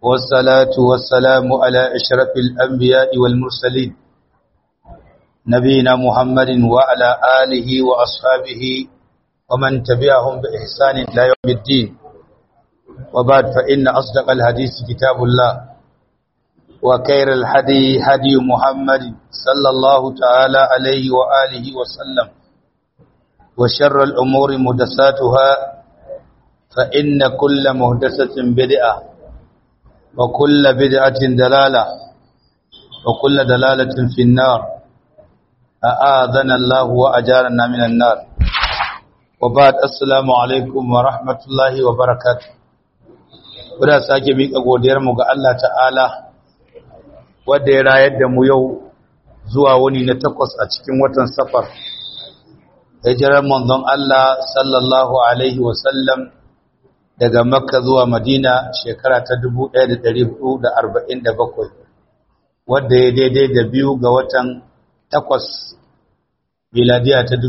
والصلاة والسلام على أشرف الأنبياء والمرسلين نبينا محمد وعلى آله وأصحابه ومن تبعهم بإحسان إلى يوم الدين وبعد فإن أصدق الحديث كتاب الله وكير الحدي هدي محمد صلى الله تعالى عليه وآله وسلم وشر الأمور مهدساتها فإن كل مهدسة بدعة وكل بدعة دلالة وكل دلالة في النار أآذنا الله وأجارنا من النار وبعد السلام عليكم ورحمة الله وبركاته Wadda sake miƙa godiyarmu ga Allah ta'ala wadda ya rayar da mu yau zuwa wani na takwas a cikin watan safar. Hijirar manzon Allah sallallahu Alaihi wasallam daga Makka zuwa Madina shekara ta 1447 wadda ya daidai da biyu ga watan takwas miladiya ta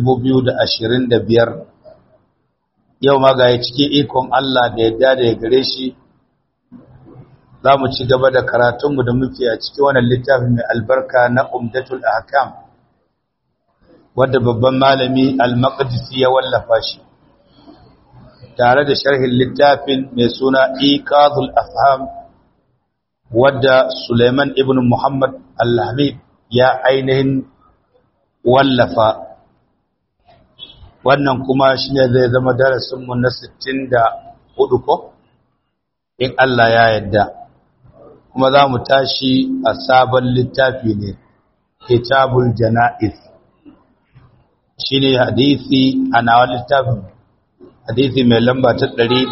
2025 yau ma ga cikin ikon Allah da yadda da ya gare shi za mu ci gaba da karatunmu da muke a cikin wannan littafin mai albarka na umdatul ahkam wadda babban malami al-maqdisi ya wallafa shi tare da sharhin littafin mai suna iqazul afham wadda Suleiman ibn Muhammad al-Habib ya ainihin wallafa wannan kuma shine zai zama darasinmu na 64 ko in Allah ya yarda kuma za mu tashi a sabon littafi ne kitabul jana'iz shine hadisi a nawa littafin hadisi mai lamba ta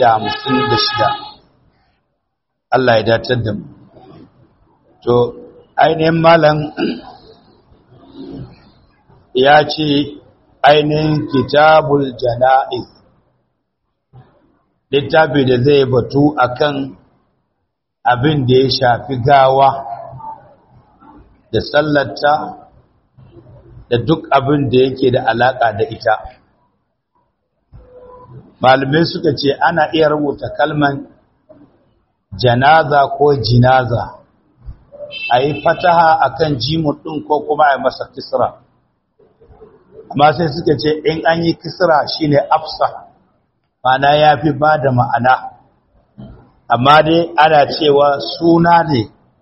156 Allah ya datar da mu to ainihin malam ya ce ainihin kitabul jana'iz littafi da zai batu akan abin da ya shafi gawa da sallata da duk abin da yake da alaka da ita malamai suka ce ana iya rubuta kalman janaza ko jinaza a yi fataha a kan jimun ɗin ko kuma a yi masa kisra amma sai suka ce in an yi kisra shine afsa mana ya fi ba da ma'ana amma dai ana cewa suna ne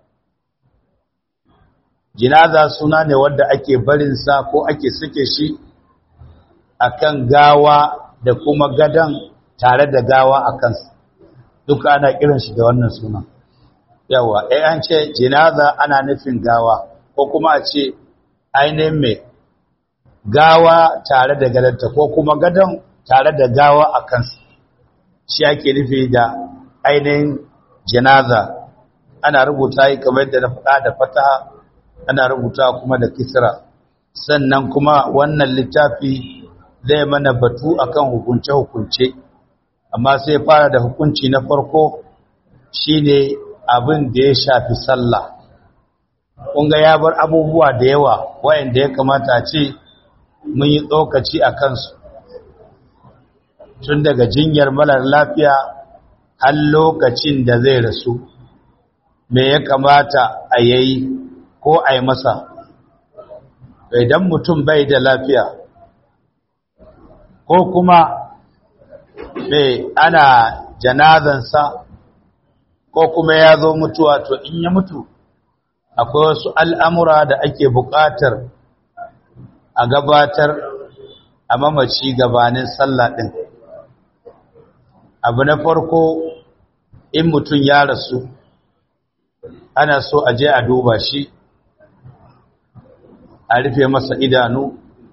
jinaza suna ne wadda ake barinsa ko ake sake shi akan gawa da kuma gadon tare da gawa a kansa duka ana kiran shi da wannan sunan yawa eh an ce jinaza ana nufin gawa ko kuma a ce ainihin mai gawa tare da gadanta ko kuma gadon tare da gawa a kansa shi ake nufi da ainihin jinaza ana rubuta yi kamar yadda na faɗa da fataha ana rubuta kuma da kisra sannan kuma wannan littafi zai mana batu akan hukunce-hukunce amma sai fara da hukunci na farko shine abin da ya shafi sallah kunga ya bar abubuwa da yawa wayanda ya kamata ce mun yi tsokaci a kansu tun daga jinyar malar lafiya har lokacin da zai rasu me ya kamata a yayi ko a yi masa idan mutum bai da lafiya ko kuma mai ana janazansa ko kuma ya zo mutuwa to in ya mutu akwai wasu al'amura da ake buƙatar a gabatar a mamaci gabanin sallah ɗin abu na farko in mutum ya rasu ana so a je a duba shi a rufe masa idanu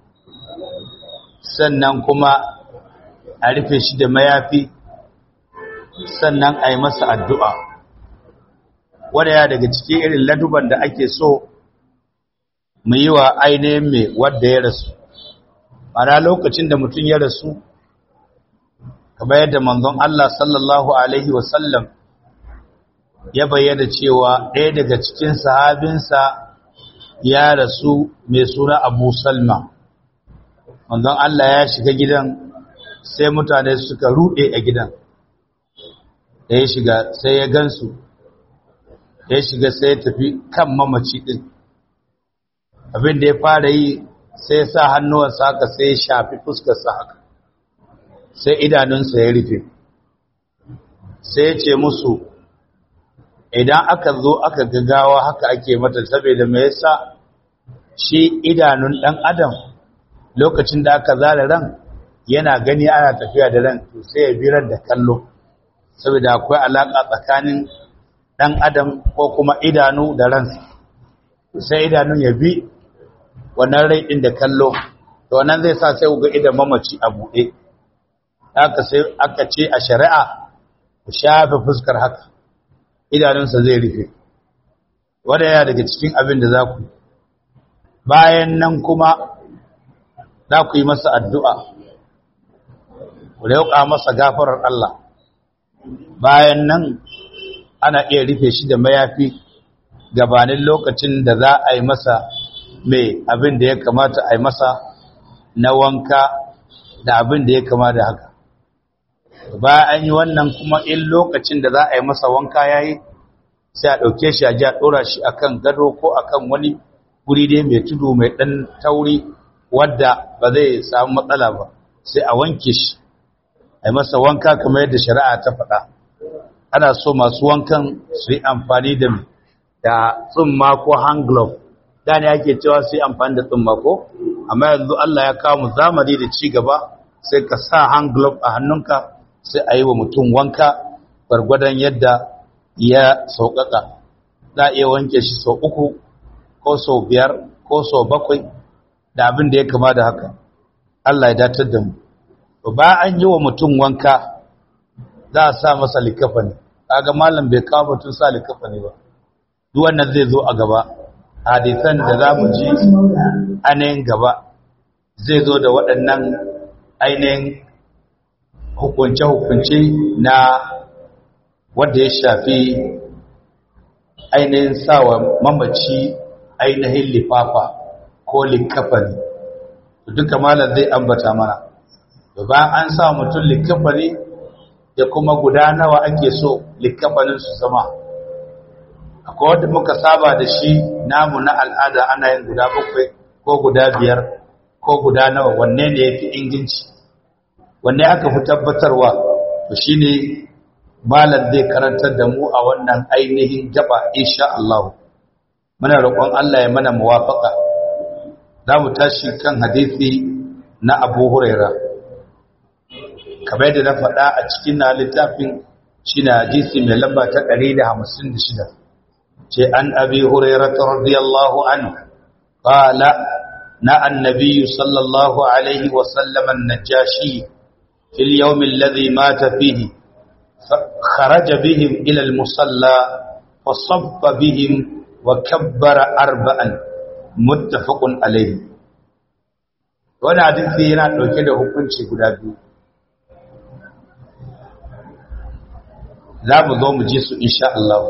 sannan kuma a rufe shi da mayafi sannan a yi masa addu'a wadda ya daga cikin irin laduban da ake so mu yi wa ainihin mai wadda ya rasu mana lokacin da mutum ya rasu kamar yadda manzon Allah sallallahu Alaihi wasallam ya bayyana cewa ɗaya daga cikin sahabinsa ya rasu mai suna abu salma manzon Allah ya shiga gidan sai mutane suka ruɗe a gidan da ya shiga sai ya gansu ya shiga sai ya tafi kan mamaci din abin da ya fara yi sai ya sa hannuwansa haka sai ya shafi fuskarsa haka sai idanunsa ya rufe sai ya ce musu idan aka zo aka gagawa haka ake mata saboda me yasa shi idanun dan adam lokacin da aka zara ran yana gani ana tafiya da ran to sai ya birar da kallo saboda akwai alaka tsakanin dan adam ko kuma idanu da ransa sai idanun ya bi wannan rai din da kallo to wannan zai sa sai ga idan mamaci a buɗe haka sai aka ce a shari'a ku shafe fuskar haka idanunsa zai rufe wanda yana daga cikin abin da za ku bayan nan kuma za ku yi masa addu'a ku lauka masa gafarar Allah bayan nan ana iya rufe shi da mayafi gabanin lokacin da za a yi masa mai abin da ya kamata a yi masa na wanka da abin da ya kama da haka bayan an yi wannan kuma in lokacin da za a yi masa wanka ya yi sai a ɗauke shi a ji a ɗora shi akan gado ko akan wani guri dai mai tudu mai ɗan tauri wadda ba zai samu matsala ba sai a wanke shi a yi masa wanka kamar yadda shari'a ta faɗa ana so masu wankan su yi amfani da da tsumma ko hand glove da ne ake cewa su yi amfani da tsumma ko amma yanzu Allah ya kawo mu zamani da ci gaba sai ka sa hand glove a hannunka sai a yi wa mutum wanka gwargwadon yadda ya sauƙaƙa za a iya wanke shi sau uku ko sau biyar ko sau bakwai da abin da ya kama da haka Allah ya datar da mu ba an yi wa mutum wanka za a sa masa likafa ne kaga malam bai kawo batun sa likafa ne ba duk wannan zai zo a gaba hadisan da za mu ji ainihin gaba zai zo da waɗannan ainihin hukunce-hukunce na wadda ya shafi ainihin sawa mamaci ainihin lifafa ko likafani duka malam zai ambata mana da ba an sa mutum likafani da kuma guda nawa ake so likafanin su zama akwai wadda muka saba da shi namu na al'ada ana yin guda bakwai ko guda biyar ko guda nawa wanne ne ya fi inganci wanne aka fi tabbatarwa to shi ne malar zai karantar da mu a wannan ainihin gaba insha Allah muna roƙon Allah ya mana muwafaka za mu tashi kan hadisi na Abu Huraira kamar yadda na faɗa a cikin na littafin shi na hadisi mai lamba ta 156 ce an abi hurairata radiyallahu anhu qala na annabi sallallahu alaihi wa sallam an-najashi fil yawm alladhi mata fihi kharaja bihim ila al-musalla fa sabba bihim wa kabbara arba'an muttafaqun alayhi wannan hadisi yana dauke da hukunci guda biyu za mu zo mu ji su insha Allah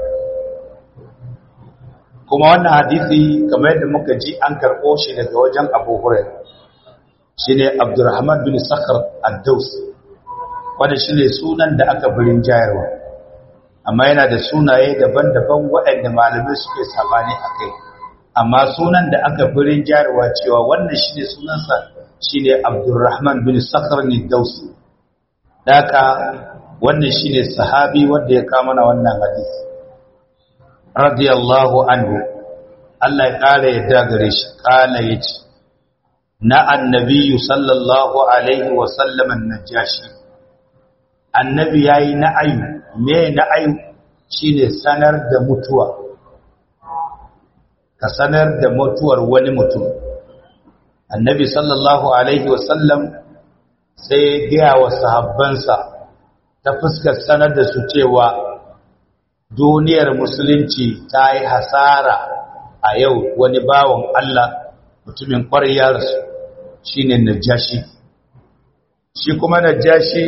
kuma wannan hadisi kamar yadda muka ji an karɓo shi daga wajen Abu Hurairah shine Abdurrahman bin Sakhr ad-Daws wanda shine sunan da aka birin jayarwa amma yana da sunaye daban-daban waɗanda malamai suke sabani akai amma sunan da aka birin jayarwa cewa wannan shine sunansa shine Abdurrahman bin Sakhr ad-Daws daka wannan shine sahabi wanda ya kama na wannan hadisi radiyallahu anhu Allah ya kare yadda gare shi kana yace na annabi sallallahu alaihi wa sallam annajashi annabi yayi na'ayu me na'ayu shine sanar da mutuwa ka sanar da mutuwar wani mutum annabi sallallahu alaihi wa sallam sai ya ga wa sahabbansa ta fuskar sanar da su cewa duniyar musulunci ta yi hasara a yau wani bawan Allah mutumin ƙwaryarsu shi ne najashi shi kuma najashi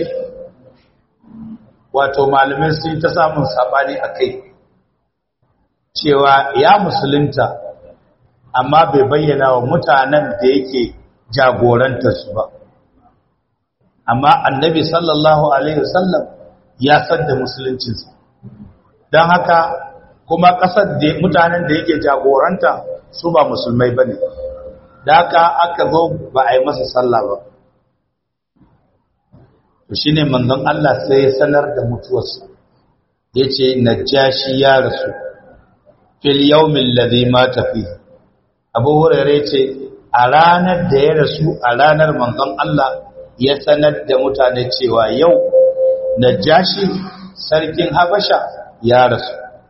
wato malamin sun ta samun saɓani a kai cewa ya musulunta amma bai bayyana wa mutanen da yake jagorantarsu ba amma annabi sallallahu alaihi wasallam ya san da musuluncinsa don haka kuma ƙasar da mutanen da yake jagoranta su ba musulmai ba ne da haka aka zo ba a yi masa sallah ba to shi ne manzon Allah sai ya sanar da mutuwarsa ya ce najashi ya rasu fil yaumin ladhi mata fi abu hurairu ce a ranar da ya rasu a ranar manzon Allah ya sanar da mutane cewa yau najashi sarkin habasha ya rasu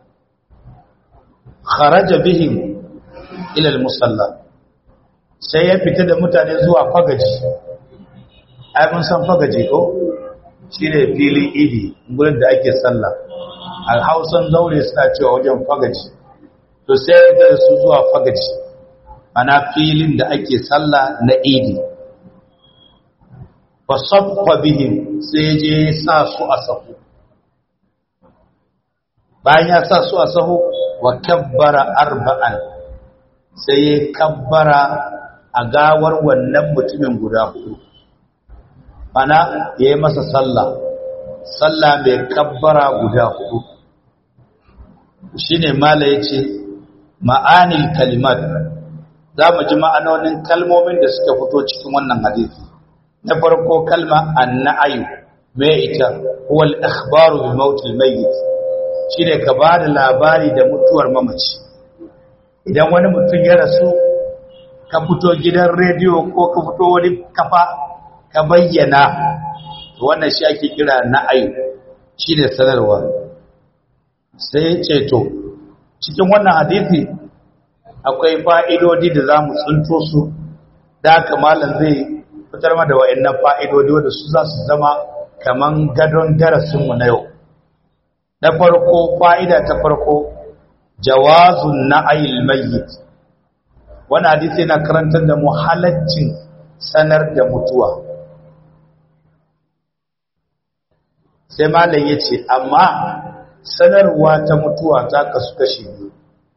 kharaja bihim ila al-musalla sai ya fita da mutane zuwa fagaji ai mun san fagaji ko shine filin idi gurin da ake sallah al hausan zaure suna cewa wajen fagaji to sai ya fita da su zuwa fagaji ana filin da ake sallah na idi fa saffa bihim sai je sa su a sahu bayan ya sa su a sahu wa kabbara arba'an sai ya kabbara a gawar wannan mutumin guda hudu ana ya yi masa sallah sallah mai kabbara guda hudu shine mala ya ce ma'anil kalimat za mu ji ma'anonin kalmomin da suka fito cikin wannan hadisi na farko kalma anna'ayu mai ita huwal ikhbaru bi mautil mayyit shine ka ba da labari da mutuwar mamaci idan wani mutum ya rasu ka fito gidan rediyo ko ka fito wani kafa ka bayyana wannan shi ake kira na'ayu shine sanarwa sai ceto cikin wannan hadisi akwai fa'idodi da za mu tsinto su da haka malam zai fitar ma da wa'annan fa'idodi wadda su za su zama kaman gadon darasinmu na yau na farko fa'ida ta farko jawazun na'ayil mayyit wani hadisi yana karantar da mu halaccin sanar da mutuwa sai malam ya ce amma sanarwa ta mutuwa ta kasu kashi biyu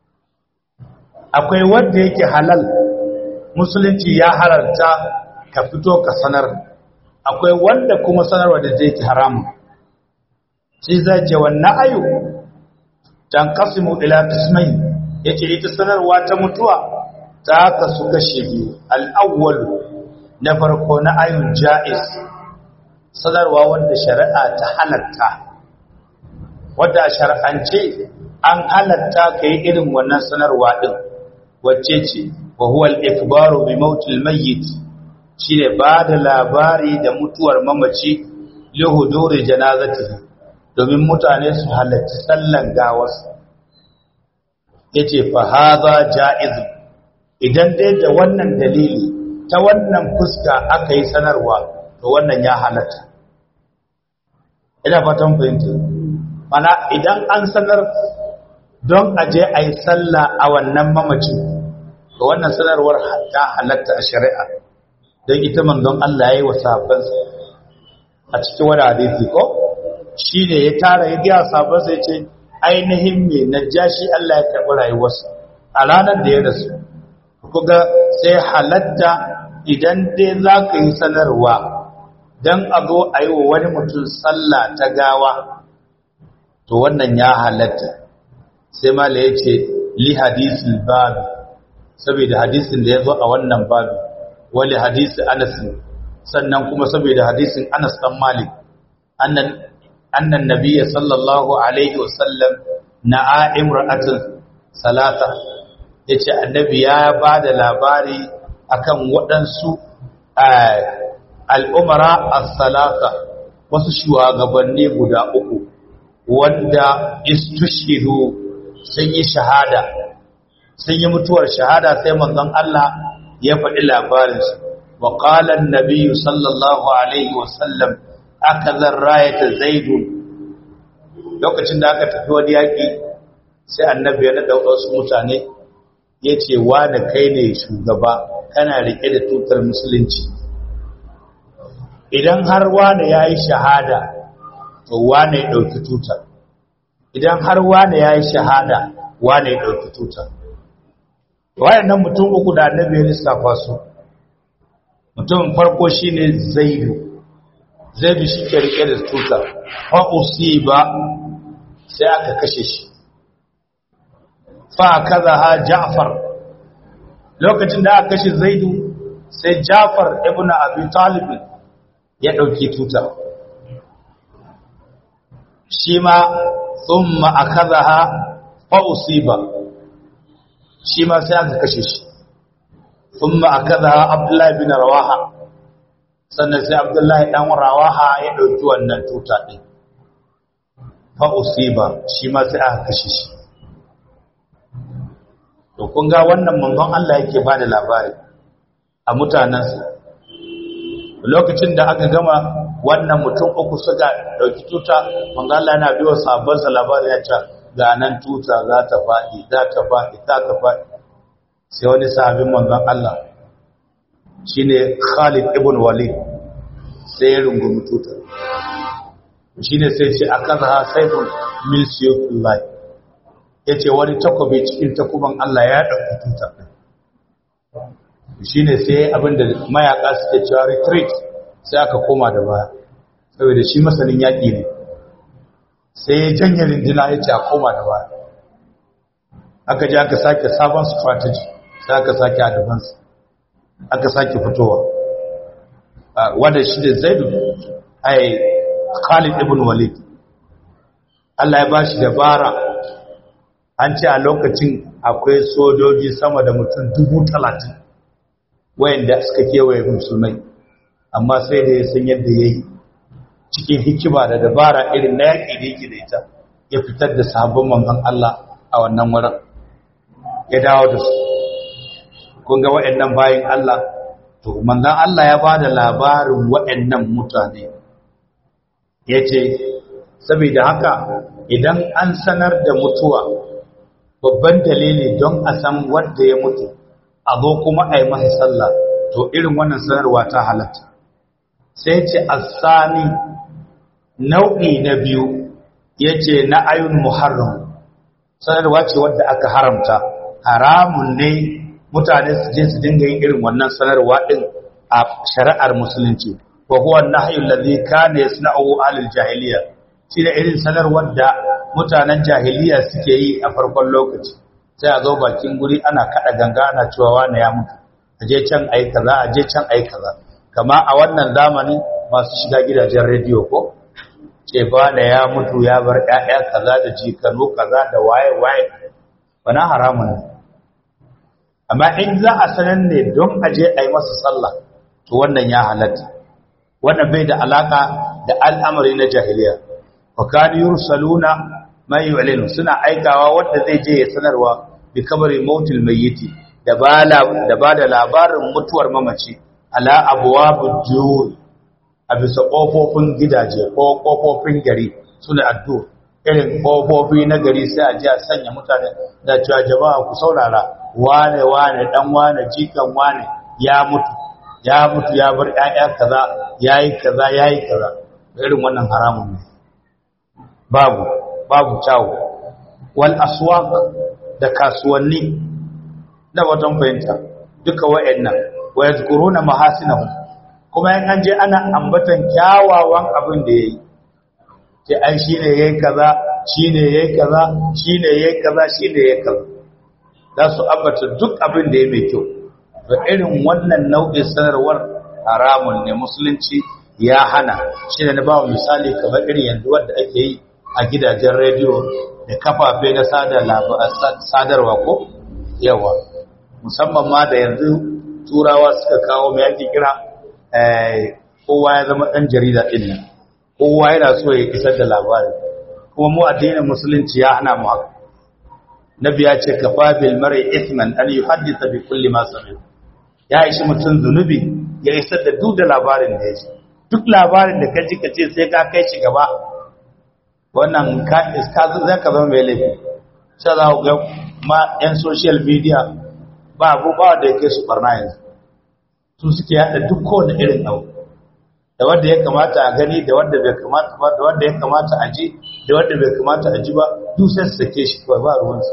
akwai wanda yake halal musulunci ya halarta ka fito ka sanar akwai wanda kuma sanarwa da yake haramun shi zai ce wannan ayu dan kasimu ila qismain yace ita sanarwa ta mutuwa ta kasu kashe biyu al-awwal na farko na ayun jaiz sanarwa wanda shari'a ta halatta wanda shar'ance an halatta kai irin wannan sanarwa din wacce ce wa huwa al-ikbaru bi mautil mayyit shine ba da labari da mutuwar mamaci li huduri janazatihi domin mutane su halarci sallan gawarsa ya ce fahaza ja'iz idan dai da wannan dalili ta wannan fuska aka yi sanarwa to wannan ya halatta ina fatan fahimta mana idan an sanar don aje a yi sallah a wannan mamacin to wannan sanarwar ta halatta a shari'a don ita manzon Allah ya yi wa sahabbansa a cikin wani hadisi ko shi ne ya tara ya gaya sabansa ya ce ainihin mai najashi Allah ya karɓi rayuwarsa a ranar da ya rasu kuga sai halatta idan dai za ka yi sanarwa don a zo a yi wa wani mutum sallah ta gawa to wannan ya halatta sai mala ya ce li hadisin babu saboda hadisin da ya zo a wannan babu wali hadisi anas sannan kuma saboda hadisin anas dan malik annan أن النبي صلى الله عليه وسلم نعى امرأة ثلاثة yace annabi ya ba da labari akan waɗansu al'umara as-salasa wasu shugabanni guda uku wanda istushidu sun yi shahada sun yi mutuwar shahada sai manzon Allah ya faɗi labarinsu wa qala an-nabiy sallallahu alaihi wa sallam akazar rayata zaidu lokacin da aka tafi wani yaƙi sai annabi ya naɗa wasu mutane ya ce da kai ne shugaba kana riƙe da tutar musulunci idan har wane ya yi shahada to wane ya ɗauki tutar idan har wane ya yi shahada wane ya ɗauki tutar wayannan mutum uku da annabi ya lissafa su mutum farko shine zaidu zaidu shi ke rike da tuta fa usiba sai aka kashe shi fa kaza ha ja'far lokacin da aka kashe zaidu sai ja'far ibn abi talib ya dauki tuta shi ma thumma akazaha fa usiba shi ma sai aka kashe shi thumma akazaha abdullahi bin rawaha sannan sai abdullahi dan rawaha ya dauki wannan tuta din fa usiba shi ma sai aka kashe shi to kun ga wannan manzon Allah yake bada labari a mutanansa lokacin da aka gama wannan mutum uku suka dauki tuta manzon Allah yana biyo sabon sa labari ya ce ga nan tuta za ta faɗi za ta faɗi za ta faɗi sai wani sahabin manzon Allah shine Khalid ibn Walid sai ya rungumi tuta shine sai ce akaza saifun min siyullahi ya ce wani takobi cikin takuban Allah ya ɗauki tuta shi ne sai abinda mayaka suke cewa retreat sai aka koma da baya saboda shi masanin yaƙi ne sai ya janye rindina ya ce a koma da baya aka ji aka sake sabon strategy sai aka sake advance aka sake fitowa wanda shi da zaidu ai khalid ibn walid Allah ya ba shi dabara an ce a lokacin akwai sojoji sama da mutum dubu talatin wayanda suka kewaye musulmai amma sai da ya san yadda ya yi cikin hikima da dabara irin na yaƙi da yake da ita ya fitar da sabon manzon Allah a wannan wurin ya dawo da su kun ga waɗannan bayan Allah to manzon Allah ya ba da labarin waɗannan mutane ya ce saboda haka idan an sanar da mutuwa babban dalili don a san wanda ya mutu a zo kuma a yi masa sallah to irin wannan sanarwa ta halatta sai ce asani nau'i na biyu ya ce na ayun muharram sanarwa ce wadda aka haramta haramun ne mutane su je su dinga yin irin wannan sanarwa din a shari'ar musulunci wa huwa nahyu allazi kana yasna'u ahlul jahiliya shi da irin sanarwar da mutanen jahiliya suke yi a farkon lokaci sai a zo bakin guri ana kada ganga ana cewa wani ya mutu a je can ayi kaza a je can ayi kaza kama a wannan zamani masu shiga gidajen rediyo ko ce ba da ya mutu ya bar ƴaƴa kaza da jikanu kaza da waye waye bana haramun ne amma in za a sanar ne don a je a yi masa sallah to wannan ya halatta wannan bai da alaka da al'amari na jahiliya wa kanu yursaluna man yu'linu suna aikawa wanda zai je ya sanarwa bi kabari mautil mayyiti da bala da bada labarin mutuwar mamaci ala abwabud jur a bisa kofofin gidaje ko kofofin gari suna addu'a irin kofofi na gari sai a ji a sanya mutane da cewa jama'a ku saurara wane wane dan wane jikan wane ya mutu ya mutu ya bar ƴaƴa kaza yayi kaza yayi kaza irin wannan haramun ne babu babu kyawu wal aswaq da kasuwanni da watan fahimta duka wa'annan wa yazkuruna mahasinahu kuma in an je ana ambatan kyawawan abin da yayi ce ai shine yayi kaza shine yayi kaza shine yayi kaza shine yayi kaza za su ambata duk abin da yayi mai kyau to irin wannan nau'in sanarwar haramun ne musulunci ya hana shi ne na ba misali kamar irin yanzu wanda ake yi a gidajen rediyo da kafafe na sadarwa ko yawa musamman ma da yanzu turawa suka kawo mai ake kira kowa ya zama ɗan jarida ɗin nan kowa yana so ya isar da labari kuma mu addinin musulunci ya hana mu haka nabi ya ce kafa bil mar'i ithman an yuhaddisa bi kulli ma sami ya ishi mutum zunubi ya isar da duk da labarin da ya ji duk labarin da ka ji ka ce sai ka kai shi gaba wannan ka za ka zama mai laifi sai za ku ga ma 'yan social media ba abubuwa da ya kai su barna yanzu su suke yada duk kowane irin abu da wanda ya kamata a gani da wanda bai kamata ba da wanda ya kamata a ji da wanda bai kamata a ji ba duk sai su sake shi kawai ba ruwansu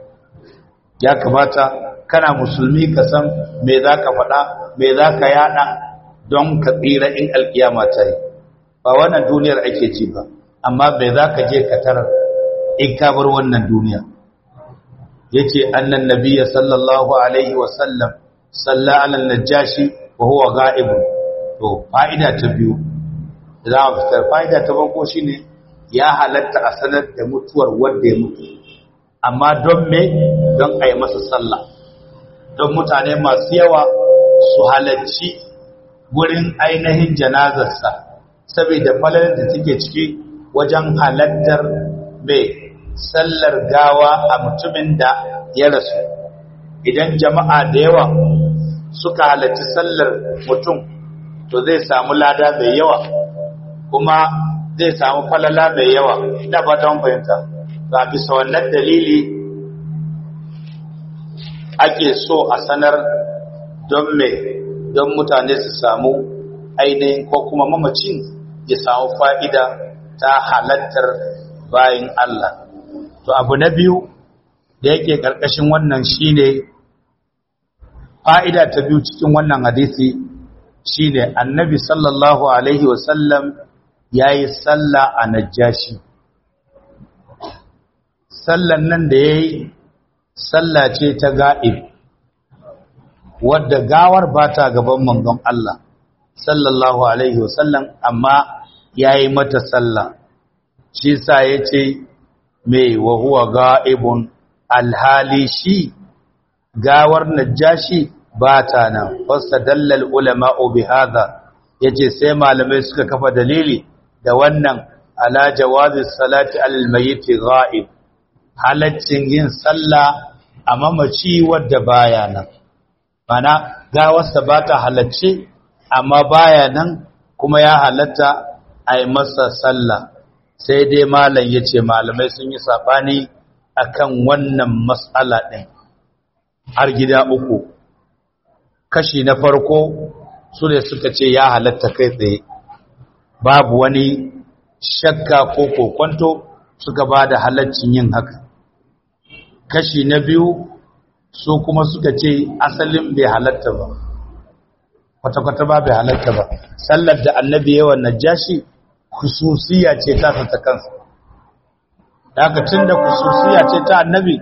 ya kamata kana musulmi ka san me za ka faɗa me za ka yada don ka tsira in alkiyama ta yi ba wannan duniyar ake ji ba amma bai za ka je ka tarar in ka bar wannan duniya yace annan nabiyya sallallahu alaihi wa sallam salla ala najashi wa huwa ga'ibun to fa'ida ta biyu za a fitar fa'ida ta farko shine ya halatta a sanar da mutuwar wanda ya mutu amma don me don a yi masa sallah don mutane masu yawa su halarci gurin ainihin janazarsa saboda falalar da take ciki wajen halattar mai sallar gawa a mutumin da ya rasu idan jama'a da yawa suka halarci sallar mutum to zai samu lada mai yawa kuma zai samu falala mai yawa ina ba ta fahimta ga bisa wannan dalili ake so a sanar don mai don mutane su samu ainihin ko kuma mamacin ya samu fa'ida ta halattar bayan Allah to abu na biyu da yake ƙarƙashin wannan shine fa'ida ta biyu cikin wannan hadisi shine annabi sallallahu alaihi wasallam ya yi sallah a najashi sallan nan da ya yi sallah ce ta ga'ib wadda gawar ba ta gaban manzon Allah sallallahu alaihi wasallam amma ya yi mata sallah shi sa ya ce mai wahuwa ga'ibun alhali shi gawar najashi ba ta nan fasta dallal ulama'u bi hadha yace sai malamai suka kafa dalili da wannan ala jawazi salati alal mayyit ghaib halaccin yin sallah a mamaci wadda baya nan mana gawarsa ba ta halacce amma baya nan kuma ya halatta a yi masa sallah sai dai malam ya ce malamai sun yi saɓani akan wannan matsala ɗin har gida uku kashi na farko su ne suka ce ya halatta kai tsaye babu wani shakka ko kokonto suka ba da halaccin yin haka kashi na biyu su kuma suka ce asalin bai halatta ba kwata-kwata ba bai halatta ba sallar da annabi yawan najashi kususiya ce ta ta kansa daga tun da kususiya ce ta annabi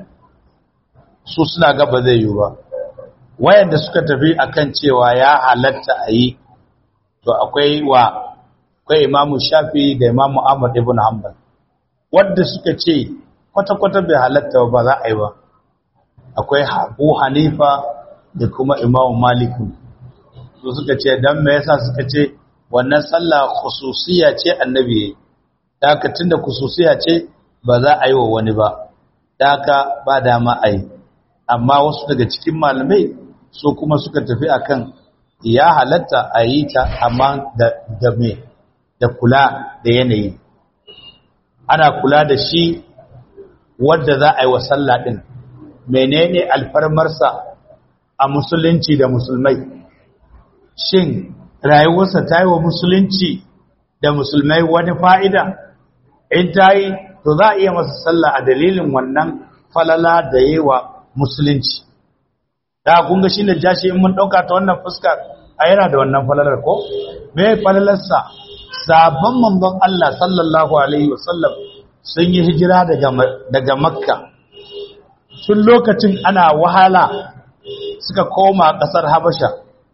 su suna gaba zai yi ba wayanda suka tafi akan cewa ya halatta a yi to akwai wa akwai imamu shafi da imamu ahmad ibn hanbal wadda suka ce kwata-kwata bai halatta ba za a yi ba akwai abu hanifa da kuma imamu maliku su suka ce don me yasa suka ce wannan sallah khususiya ce annabi yayi haka tunda khususiya ce ba za a yi wa wani ba haka ba dama a yi amma wasu daga cikin malamai su kuma suka tafi akan ya halatta a yi ta amma da da me da kula da yanayi ana kula da shi wadda za a yi wa sallah din menene alfarmarsa a musulunci da musulmai shin rayuwarsa ta yi wa musulunci da musulmai wani fa'ida in ta yi to za a iya masa sallah a dalilin wannan falala da yi wa musulunci da kunga shi da jashi in mun ɗauka ta wannan fuska a yana da wannan falalar ko me falalarsa sabon manzon Allah sallallahu alaihi wasallam sun yi hijira daga makka tun lokacin ana wahala suka koma ƙasar habasha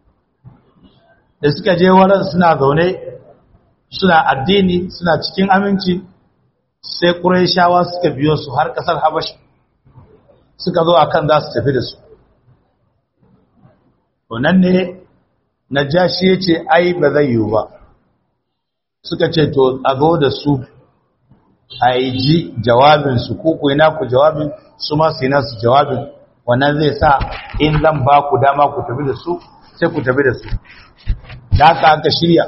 da suka je wurin suna zaune suna addini suna cikin aminci sai ƙuraishawa suka biyo su har ƙasar habasha suka zo akan za su tafi da su wannan ne na jashi ya ce ai ba zai yiwu ba suka ce to a zo da su a yi ji jawabinsu ko ku na ku jawabin su ma su yi nasu jawabin wannan zai sa in zan ba ku dama ku tafi da su sai ku tafi da su da haka aka shirya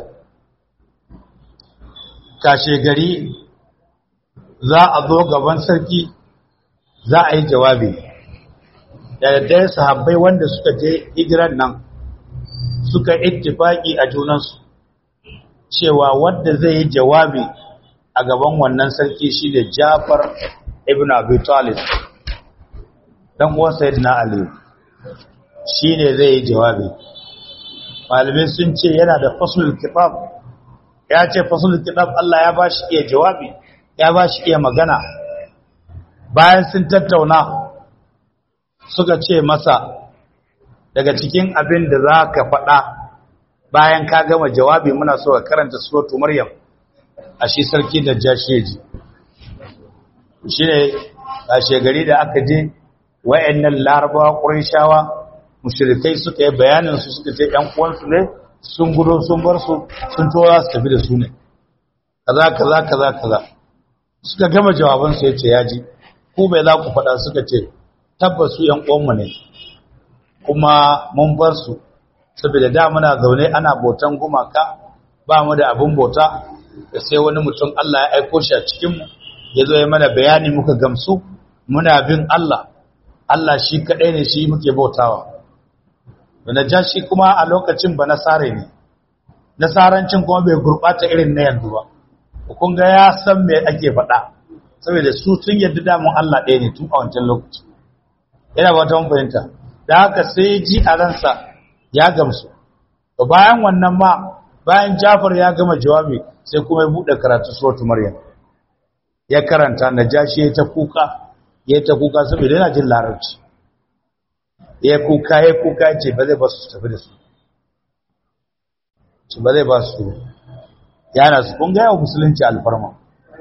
kashe gari za a zo gaban sarki za a yi jawabi da daddare sahabbai wanda suka je hijiran nan suka ittifaki a junansu cewa wanda zai yi jawabi a gaban wannan sarki shi da Jafar ibn Abi Talib dan uwan Sayyidina Ali shine zai yi jawabi malamai sun ce yana da faslul kitab ya ce faslul kitab Allah ya bashi iya jawabi ya bashi iya magana bayan sun tattauna suka ce masa daga cikin abin da za ka faɗa bayan ka gama jawabi muna so ka karanta suratu maryam a shi sarki da jasheji shi ne a shegari da aka je wayannan larabawa ƙurishawa mushrikai suka yi bayanin su suka ce ƴan uwansu ne sun gudo sun bar su sun tora su tafi da su ne kaza kaza kaza kaza suka gama jawaban su yace yaji ku bai za ku faɗa suka ce tabbas su ƴan uwanmu ne kuma mun bar su saboda da muna zaune ana bautan gumaka ba mu da abin bauta da sai wani mutum Allah ya aiko shi a cikin mu ya zo ya mana bayani muka gamsu muna bin Allah Allah shi kaɗai ne shi muke bautawa da najashi kuma a lokacin ba nasare ne nasarancin kuma bai gurɓata irin na yanzu ba kun ga ya san me ake faɗa saboda su sun yadda damun Allah ɗaya ne tun a wancan lokaci yana ba ta fahimta da haka sai ji a ransa ya gamsu to bayan wannan ma bayan Jafar ya gama jawabi sai kuma ya buɗe karatu suratul Maryam ya karanta najashi ya ta kuka ya ta kuka saboda yana jin larabci ya kuka ya kuka ce ba zai ba su tafi da su ce ba zai ba su yana su kun gaya wa musulunci alfarma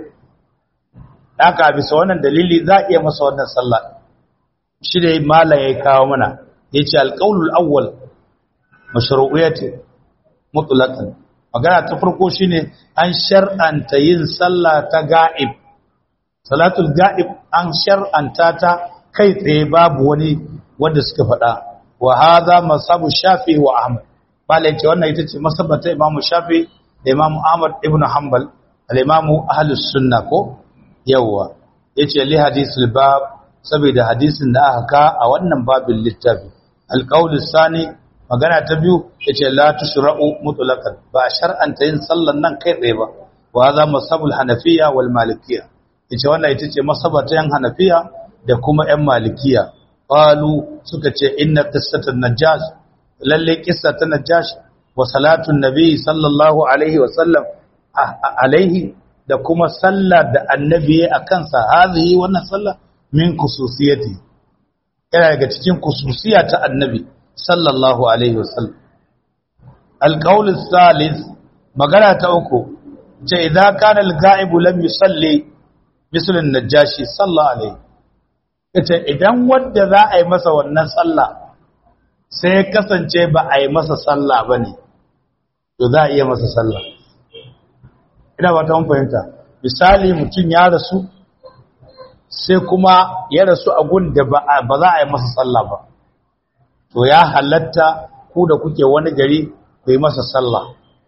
haka bisa wannan dalili za a iya masa wannan sallah shi da malam ya kawo mana ya ce alƙaunul awwal mashru'iyyati mutlaqan magana ta farko shine an shar'anta yin sallah ta ga'ib salatul ga'ib an shar'anta ta kai tsaye babu wani wanda suka faɗa wa hadha masabu shafi wa ahmad malai ce wannan ita ce masabata imam shafi da imam ahmad ibn hanbal al-imam ahlus sunna ko yawa yace li hadisul bab saboda hadisin da aka ka a wannan babin littafi al-qawl sani magana ta biyu yace la tushra'u mutlaqan ba shar'anta yin sallan nan kai tsaye ba wa hadha masabul hanafiya wal malikiyya yace wannan ita ce masabata yan hanafiya da kuma yan malikiya qalu suka ce inna qissatan najash lalle qissa ta najash wa salatun nabi sallallahu alaihi wa sallam alaihi da kuma sallar da annabi a kansa hazihi wannan sallah min khususiyati yana daga cikin khususiya ta annabi sallallahu alaihi wa sallam alqaul salis magana ta uku ce idza kana al-ga'ib lam yusalli misl an-najashi sallallahu alaihi ita idan wanda za a yi masa wannan sallah sai ya kasance ba a yi masa sallah ba ne to za a iya masa sallah ina ba ta fahimta misali mutum ya rasu sai kuma ya rasu a gun da ba za a yi masa sallah ba to ya halatta ku da kuke wani gari ku yi masa sallah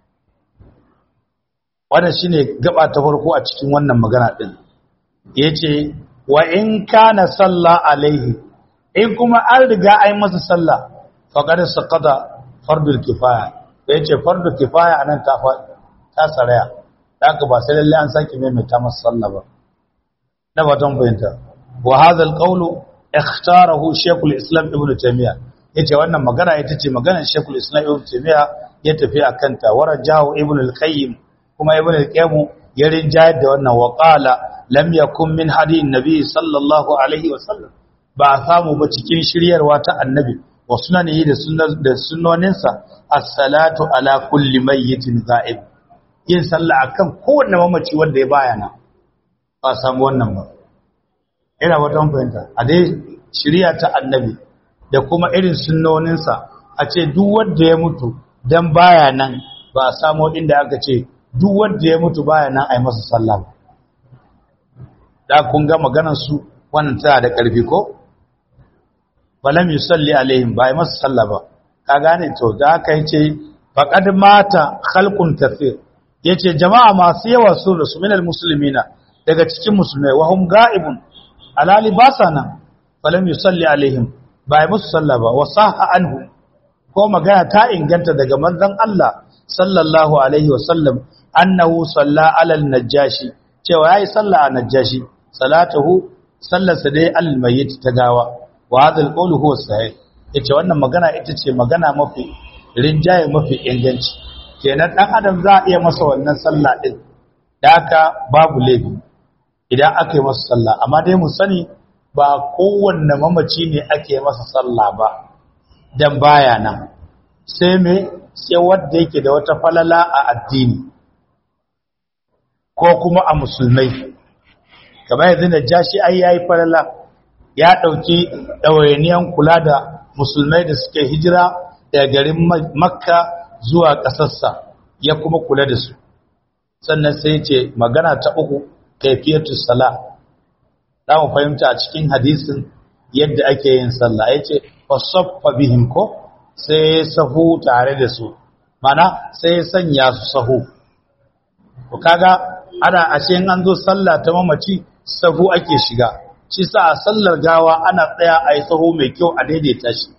wannan shine gaba ta farko a cikin wannan magana din yace wa in kana salla alaihi in kuma an riga ai masa sallah faqad saqata fardul kifaya da yace fardul kifaya anan ta ta saraya haka ba sai lalle an saki mai ta masa sallah ba na batan bayanta wa hadha alqawlu ikhtarahu shaykhul islam ibnu taymiya yace wannan magana ita ce maganar shaykhul islam ibnu taymiya ya tafi akan ta warajahu ibnu al-qayyim kuma ibnu al-qayyim ya rinjayar da wannan wa qala lam yakun min hadiyin nabi sallallahu alaihi wasallam ba a samu ba cikin shiryarwa ta annabi wa sunanihi da da sunnoninsa as-salatu ala kulli mayyitin za'ib yin sallah akan kowanne mamaci wanda ya bayana ba samu wannan ba ina wata fahimta a dai shirya ta annabi da kuma irin sunnoninsa a ce duk wanda ya mutu dan baya nan ba a samu inda aka ce duk wanda ya mutu baya nan a yi masa sallah ba da kun ga maganar su wannan tana da ƙarfi ko balam yusalli alaihim ba yi masa sallah ba ka gane to da aka yace faqad mata khalqun kathir yace jama'a masu yawa su da su minal muslimina daga cikin musulmai wa hum ga'ibun alali ba sa nan balam yusalli alaihim ba yi musu sallah ba wa sahha anhu ko magana ta inganta daga manzon Allah sallallahu alaihi wasallam annahu salla alal najashi cewa yayi sallah a najashi salatuhu sallarsa dai al-mayyit ta gawa wa hadha al-qawlu huwa sahih yace wannan magana ita ce magana mafi rinjaye mafi inganci kenan dan adam za a iya masa wannan sallah din da haka babu laifi idan aka yi masa sallah amma dai mu sani ba kowanne mamaci ne ake masa sallah ba dan baya nan sai me sai wanda yake da wata falala a addini ko kuma a musulmai kamar yanzu da jashi ai yayi falala ya dauki dawainiyan kula da musulmai da suke hijira daga garin makka zuwa ƙasarsa ya kuma kula da su sannan sai ce magana ta uku kaifiyatu sala za mu fahimta a cikin hadisin yadda ake yin sallah ya ce fasaffa bihim ko sai sahu tare da su mana sai sanya su sahu ko kaga ana ashe an zo sallah ta mamaci sahu ake shiga shi sa a sallar gawa ana tsaya a yi sahu mai kyau a daidaita shi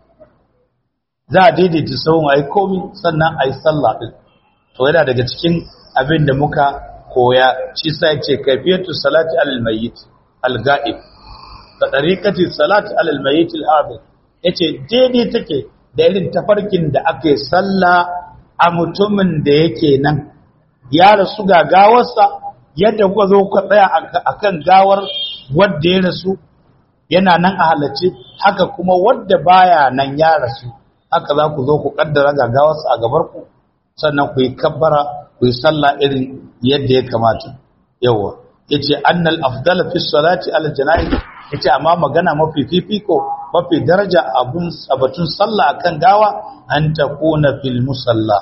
za a daidaita sahun a yi komi sannan a yi sallah ɗin to yana daga cikin abin da muka koya shi sa ya ce kaifiyatu salati alal mayyit al-ga'ib da tariqati salati alal mayyit al-hadir yace daidai take da irin tafarkin da ake sallah a mutumin da yake nan ya rasu ga gawarsa yadda kuka zo kuka tsaya akan gawar wanda ya rasu yana nan a halarci haka kuma wanda baya nan ya rasu haka za ku zo ku kaddara ga gawarsa a gabar ku sannan ku yi kabbara ku yi sallah irin yadda ya kamata yawa yace annal afdala fi salati ala janaiz yace amma magana mafi fifiko mafi daraja abun sabatun sallah akan gawa an takuna fil musalla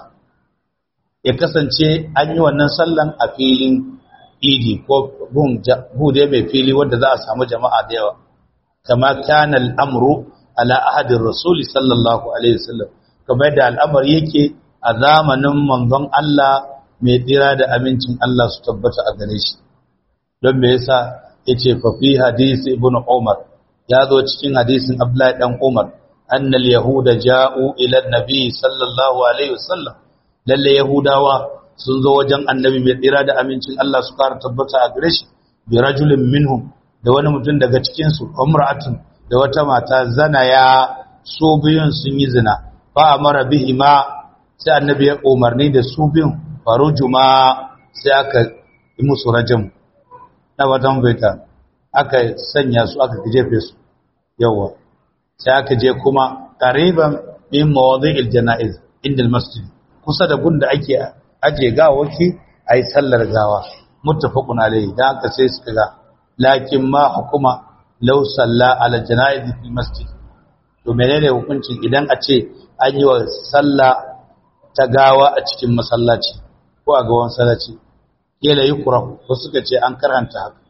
ya kasance an yi wannan sallan a filin idi ko bude mai fili wanda za a samu jama'a da yawa kama kana al'amru ala ahadin rasuli sallallahu alaihi wasallam kamar da al'amari yake a zamanin manzon Allah mai tsira da amincin Allah su tabbata a gare shi don me yasa yace fa fi hadisi ibn Umar ya zo cikin hadisin Abdullahi dan Umar annal yahuda ja'u ila nabi sallallahu alaihi wasallam lalle yahudawa sun zo wajen annabi mai tsira da amincin Allah su kara tabbata a gare shi bi rajulin minhum da wani mutum daga cikin su umra'atun da wata mata zana ya su biyun sun yi zina fa amara bihi ma sai annabi ya umarni da su biyun farujuma sai aka yi musu rajam na watan baita aka sanya su aka jefe su yawa sai aka je kuma qariban min mawadi'il janaiz inda masjid kusa da gunda ake aje gawaki ayi sallar gawa muttafaqun alayhi da aka sai suka ga lakin ma hukuma law salla ala janaiz fil masjid to menene hukuncin idan a ce an yi wa sallah ta gawa a cikin masallaci ko a gawan sallaci kila yi kurahu ko suka ce an karanta haka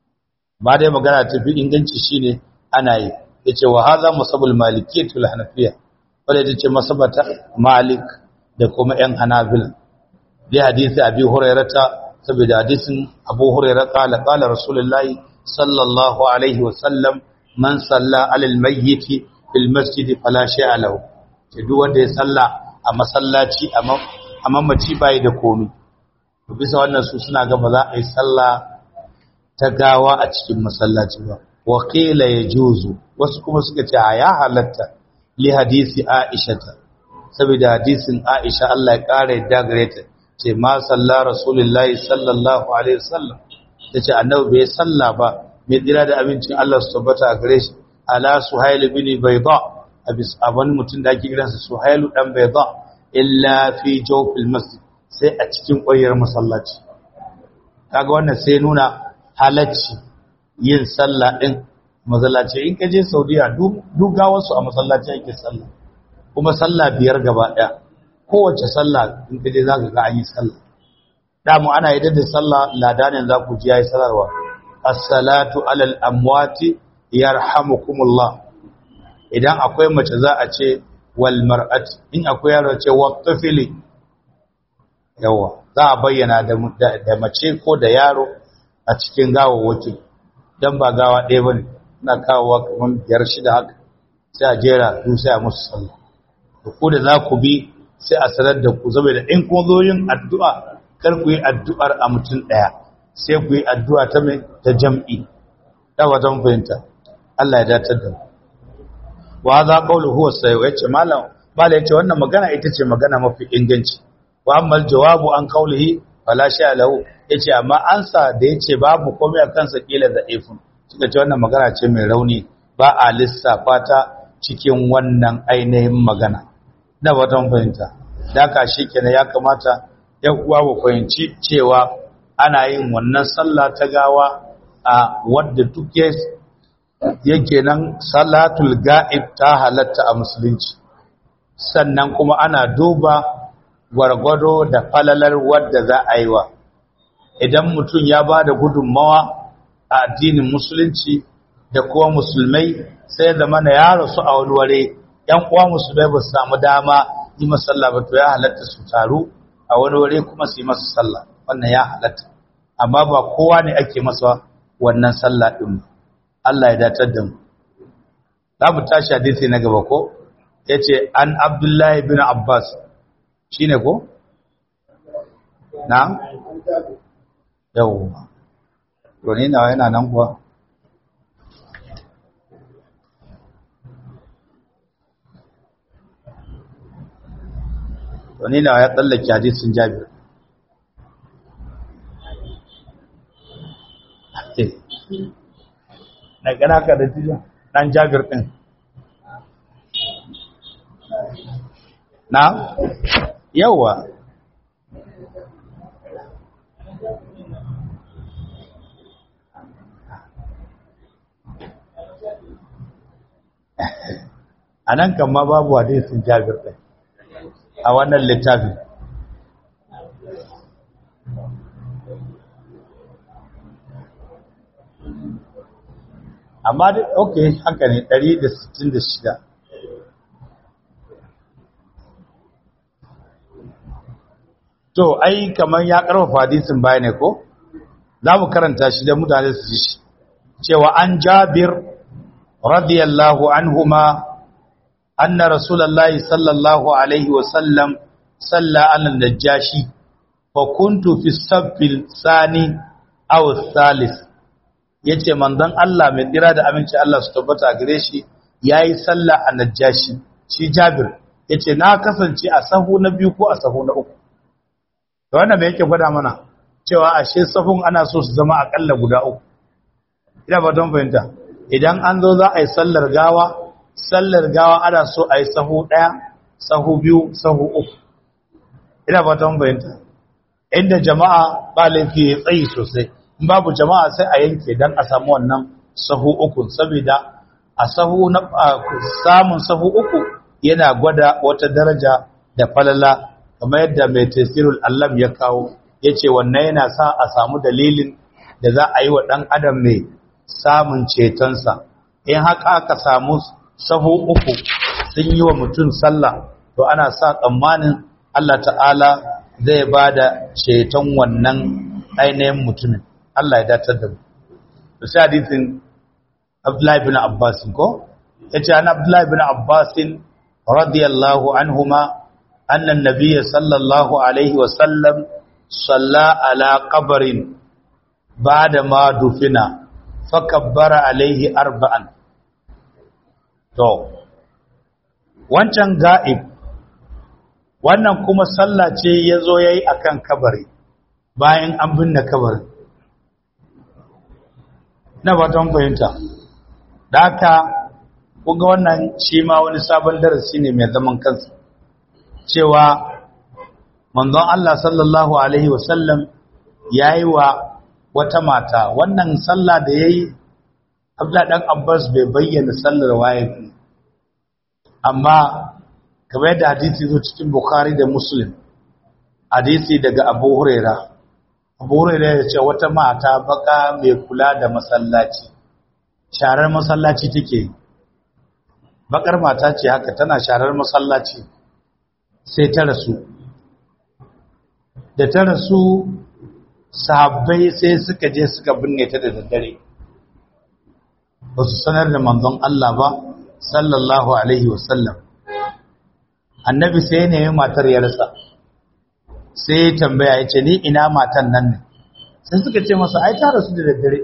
ba dai magana ta fi inganci shine ana yi yace wa hadha musabul malikiyyatul hanafiyya wanda yace masabata malik da kuma yan hanabila bi hadisi abi hurairata saboda hadisin abu hurairah qala qala rasulullahi sallallahu alaihi wa sallam man salla ala almayyit fil masjid fala shay'a lahu ce duk wanda ya salla a masallaci a mamaci bai da komai to bisa wannan su suna ga ba za a yi sallah ta gawa a cikin masallaci ba wa qila yajuzu wasu kuma suka ce ya halatta li hadisi aisha ta saboda hadisin aisha Allah ya kare da gare ta ce ma salla rasulullahi sallallahu alaihi wasallam tace annabi bai salla ba mai tsira da abincin Allah su tabbata a gare shi ala suhail bin bayda abis aban mutun da ake kiransa suhailu dan bayda illa fi jawfil masjid sai a cikin ƙwayar masallaci kaga wannan sai nuna halacci yin sallah din masallaci in ka je Saudiya duk wasu a masallaci ake sallah kuma sallah biyar gaba ɗaya kowace sallah in ka je zaka ga an yi sallah damu ana yi da sallah ladanin za ku ji yayi salarwa as-salatu alal amwati yarhamukumullah idan akwai mace za a ce wal mar'ati in akwai yaro ce wa tafili yawa za a bayyana da mace ko da yaro a cikin gawawwakin don ba gawa ɗaya ba ne na kawowa kamar biyar shida haka sai a jera su sai a musu sallah da ku da za ku bi sai a sanar da ku zama da in kuma zo yin addu'a kar ku yi addu'ar a mutum ɗaya sai ku yi addu'a ta mai ta jam'i ta wajen fahimta Allah ya datar da mu wa za qawlu huwa sayyid yace malam malam yace wannan magana ita ce magana mafi inganci wa ammal jawabu an qawlihi fala sha lahu yace amma ansa da yace babu komai a kansa kila da ifun suka ce wannan magana ce mai rauni ba a lissafa ta cikin wannan ainihin magana na watan fahimta da ka shi kenan ya kamata ya uwa ba fahimci cewa ana yin wannan sallah ta gawa a wadda duk yake nan salatul ga'ib ta halatta a musulunci sannan kuma ana duba gwargwado da falalar wadda za a yi wa idan mutum ya ba da gudunmawa a addinin musulunci da kuma musulmai sai da mana ya rasu a wani ware yan uwa musulmai ba su samu dama yi masalla ba to ya halatta su taru a wani ware kuma su yi masa sallah wannan ya halatta amma ba kowa ne ake masa wannan sallah din Allah ya datar da mu za mu tashi hadisi na gaba ko yace an Abdullahi bin Abbas shine ko na yau to ni nawa yana nan kuwa to ni nawa ya tsallake hadisin Jabir na gana ka da jiya dan Jabir din na yawa a nan kan ma babu hadisin jabir ɗin a wannan littafin amma dai ok haka ne 166 to ai kamar ya karfafa hadisin baya ne ko za mu karanta shi da mutane su ji shi cewa an jabir radiyallahu anhuma anna rasulullahi sallallahu alaihi wa sallam salla ala najashi fa kuntu fi saffil sani aw thalith yace manzon Allah mai tsira da aminci Allah su tabbata gare shi yayi sallah a najashi shi jabir yace na kasance a sahu na biyu ko a sahu na uku da wannan mai yake gwada mana cewa ashe safun ana so su zama akalla guda uku ina ba don fahimta idan an zo za a yi sallar gawa sallar gawa ana so a yi sahu ɗaya sahu biyu sahu uku ina ba don fahimta inda jama'a ba laifi ya tsayi sosai in babu jama'a sai a yanke don a samu wannan sahu uku saboda a sahu na samun sahu uku yana gwada wata daraja da falala kamar yadda mai tasirul allam ya kawo ya ce wannan yana sa a samu dalilin da za a yi wa ɗan adam mai samun cetonsa in haka aka samu sahu uku sun yi wa mutum sallah to ana sa tsammanin Allah ta'ala zai ba da ceton wannan ainihin mutumin Allah ya datar da mu da sai hadisin Abdullahi bin Abbas ko yace an Abdullahi bin Abbas radiyallahu anhuma أن النبي صلى الله عليه وسلم صلى على قبر بعد ما دفن فكبر عليه أربعا to wancan ga'ib wannan kuma sallah ce ya zo ya yi a kan kabari bayan an binne kabari na batan fahimta da haka kuga wannan shi ma wani sabon darasi ne mai zaman kansa cewa manzon Allah sallallahu Alaihi wasallam ya yi wa wata mata wannan sallah da ya yi abla ɗan abbas bai bayyana sallar waye amma kamar yadda hadisi zo cikin bukhari da muslim hadisi daga abu huraira abu huraira ya ce wata mata baka mai kula da masallaci sharar masallaci take bakar mata ce haka tana sharar masallaci sai ta rasu da ta rasu sahabbai sai suka je suka binne ta da daddare ba su sanar da manzon Allah ba sallallahu alaihi wasallam annabi sai ne matar ya rasa sai ya tambaya ya ce ni ina matan nan ne sai suka ce masa ai ta rasu da daddare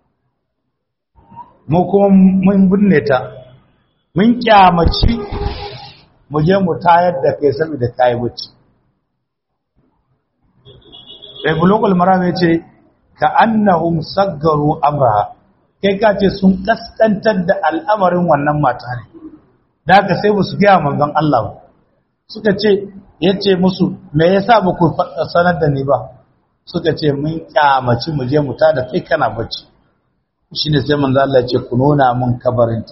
mu kuma mun binne ta mun kyamaci mu je mu tayar da kai saboda kai bacci sai bulugul maram yace ka annahum saggaru amraha kai ka ce sun kaskantar da al'amarin wannan mata ne da haka sai ba su gaya manzon Allah ba suka ce ya ce musu me yasa ba ku sanar da ni ba suka ce mun kyamaci mu je mu ta da kai kana bacci shine sai manzo Allah ya ce ku nuna mun kabarinta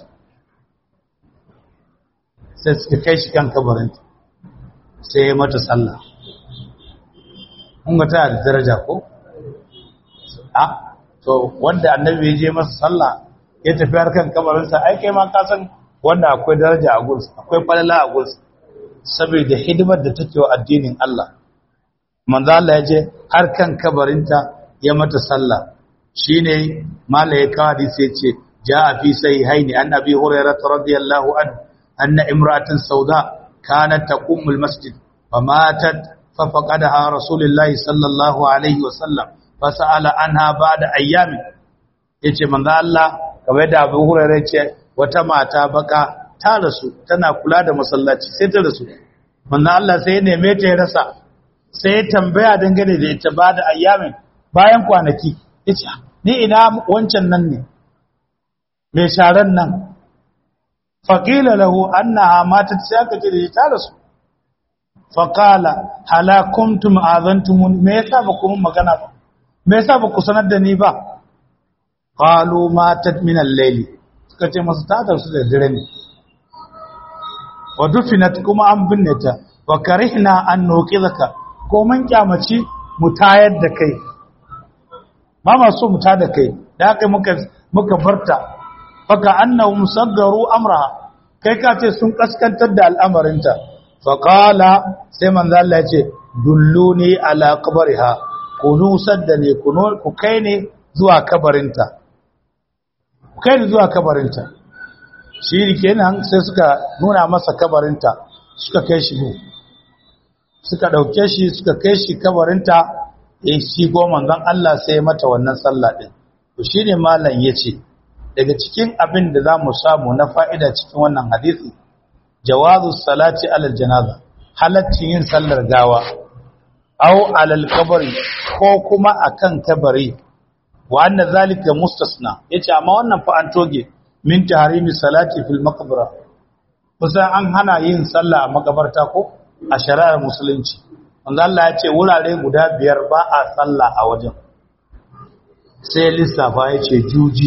sai suka kai shi kan kabarinta sai ya mata sallah kun ga tana da daraja ko a to wanda annabi ya je masa sallah ya tafi har kan kabarinsa ai kai ma ka san wanda akwai daraja a gursa akwai falala a gursa saboda hidimar da take wa addinin Allah manzo Allah ya je har kan kabarinta ya mata sallah shine mala ya kawo hadisi ya ce jaa fi sahihaini an abi hurairah radiyallahu anhu anna imra'atan sauda kanat taqumu al-masjid famatat ففقدها رسول الله صلى الله عليه وسلم فسأل عنها بعد أيام yace manzo Allah kamar da Abu Hurairah yace wata mata baka ta rasu tana kula da masallaci sai ta rasu manzo Allah sai ya neme ta ya rasa sai ya tambaya dangane da ita ba da ayyamin bayan kwanaki yace ni ina wancan nan ne mai sharan nan faqila lahu annaha matat sai aka ce da ta rasu faƙala halakuntum azantumun me yasa ba ku mun magana ba me yasa ba ku sanar da ni ba qalu matat min al-layli suka ce masu ta su da dare ne wa dufinat kuma an binne ta wa karihna an nuqidaka ko mun kyamaci mu tayar da kai ba ma so mu tada kai da haka muka muka barta faka annahum saggaru amraha kai ka ce sun kaskantar da al'amarinta faƙala sai manzo Allah ya ce dulluni ala qabriha ku nusar da ne ku kai ne zuwa kabarinta ku kai ne zuwa kabarinta shi kenan sai suka nuna masa kabarinta suka kai shi mu suka dauke shi suka kai shi kabarinta eh shi go manzon Allah sai mata wannan sallah din to shine malam yace daga cikin abin da zamu samu na fa'ida cikin wannan hadisi jawazu salati alal janaza halaccin yin sallar gawa aw alal kabari ko kuma akan kabari wa anna zalika mustasna yace amma wannan fa an toge min tahrimi salati fil maqbara kusan an hana yin sallah a makabarta ko a shari'ar musulunci wanda Allah ya ce wurare guda biyar ba a sallah a wajen sai lissafa ya ce juji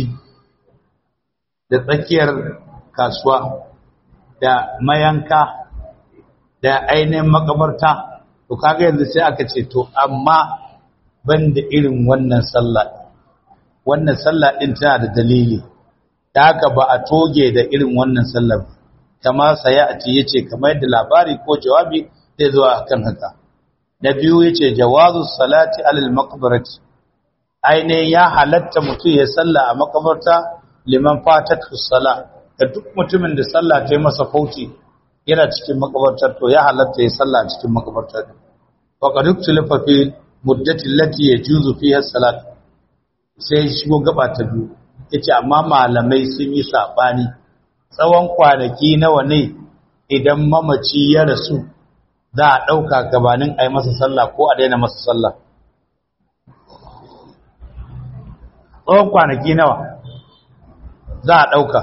da tsakiyar kasuwa da mayanka da ainihin makabarta to kaga yanzu sai aka ce to amma banda irin wannan sallah wannan sallah din tana da dalili da haka ba a toge da irin wannan sallah kama saya a ce yace kamar yadda labari ko jawabi zai zo akan haka na biyu yace jawazu salati alal maqbarati ainihin ya halatta mutum ya salla a makabarta liman fatatu sala da duk mutumin da sallah ta yi masa fauci yana cikin makabartar to ya halatta ya salla a cikin makabartar wa qad ikhtalafa fi muddati allati yajuzu fiha salat sai shigo gaba ta biyu yace amma malamai sun yi sabani tsawon kwanaki nawa ne idan mamaci ya rasu za a ɗauka gabanin a yi masa sallah ko a daina masa sallah tsawon kwanaki nawa za a ɗauka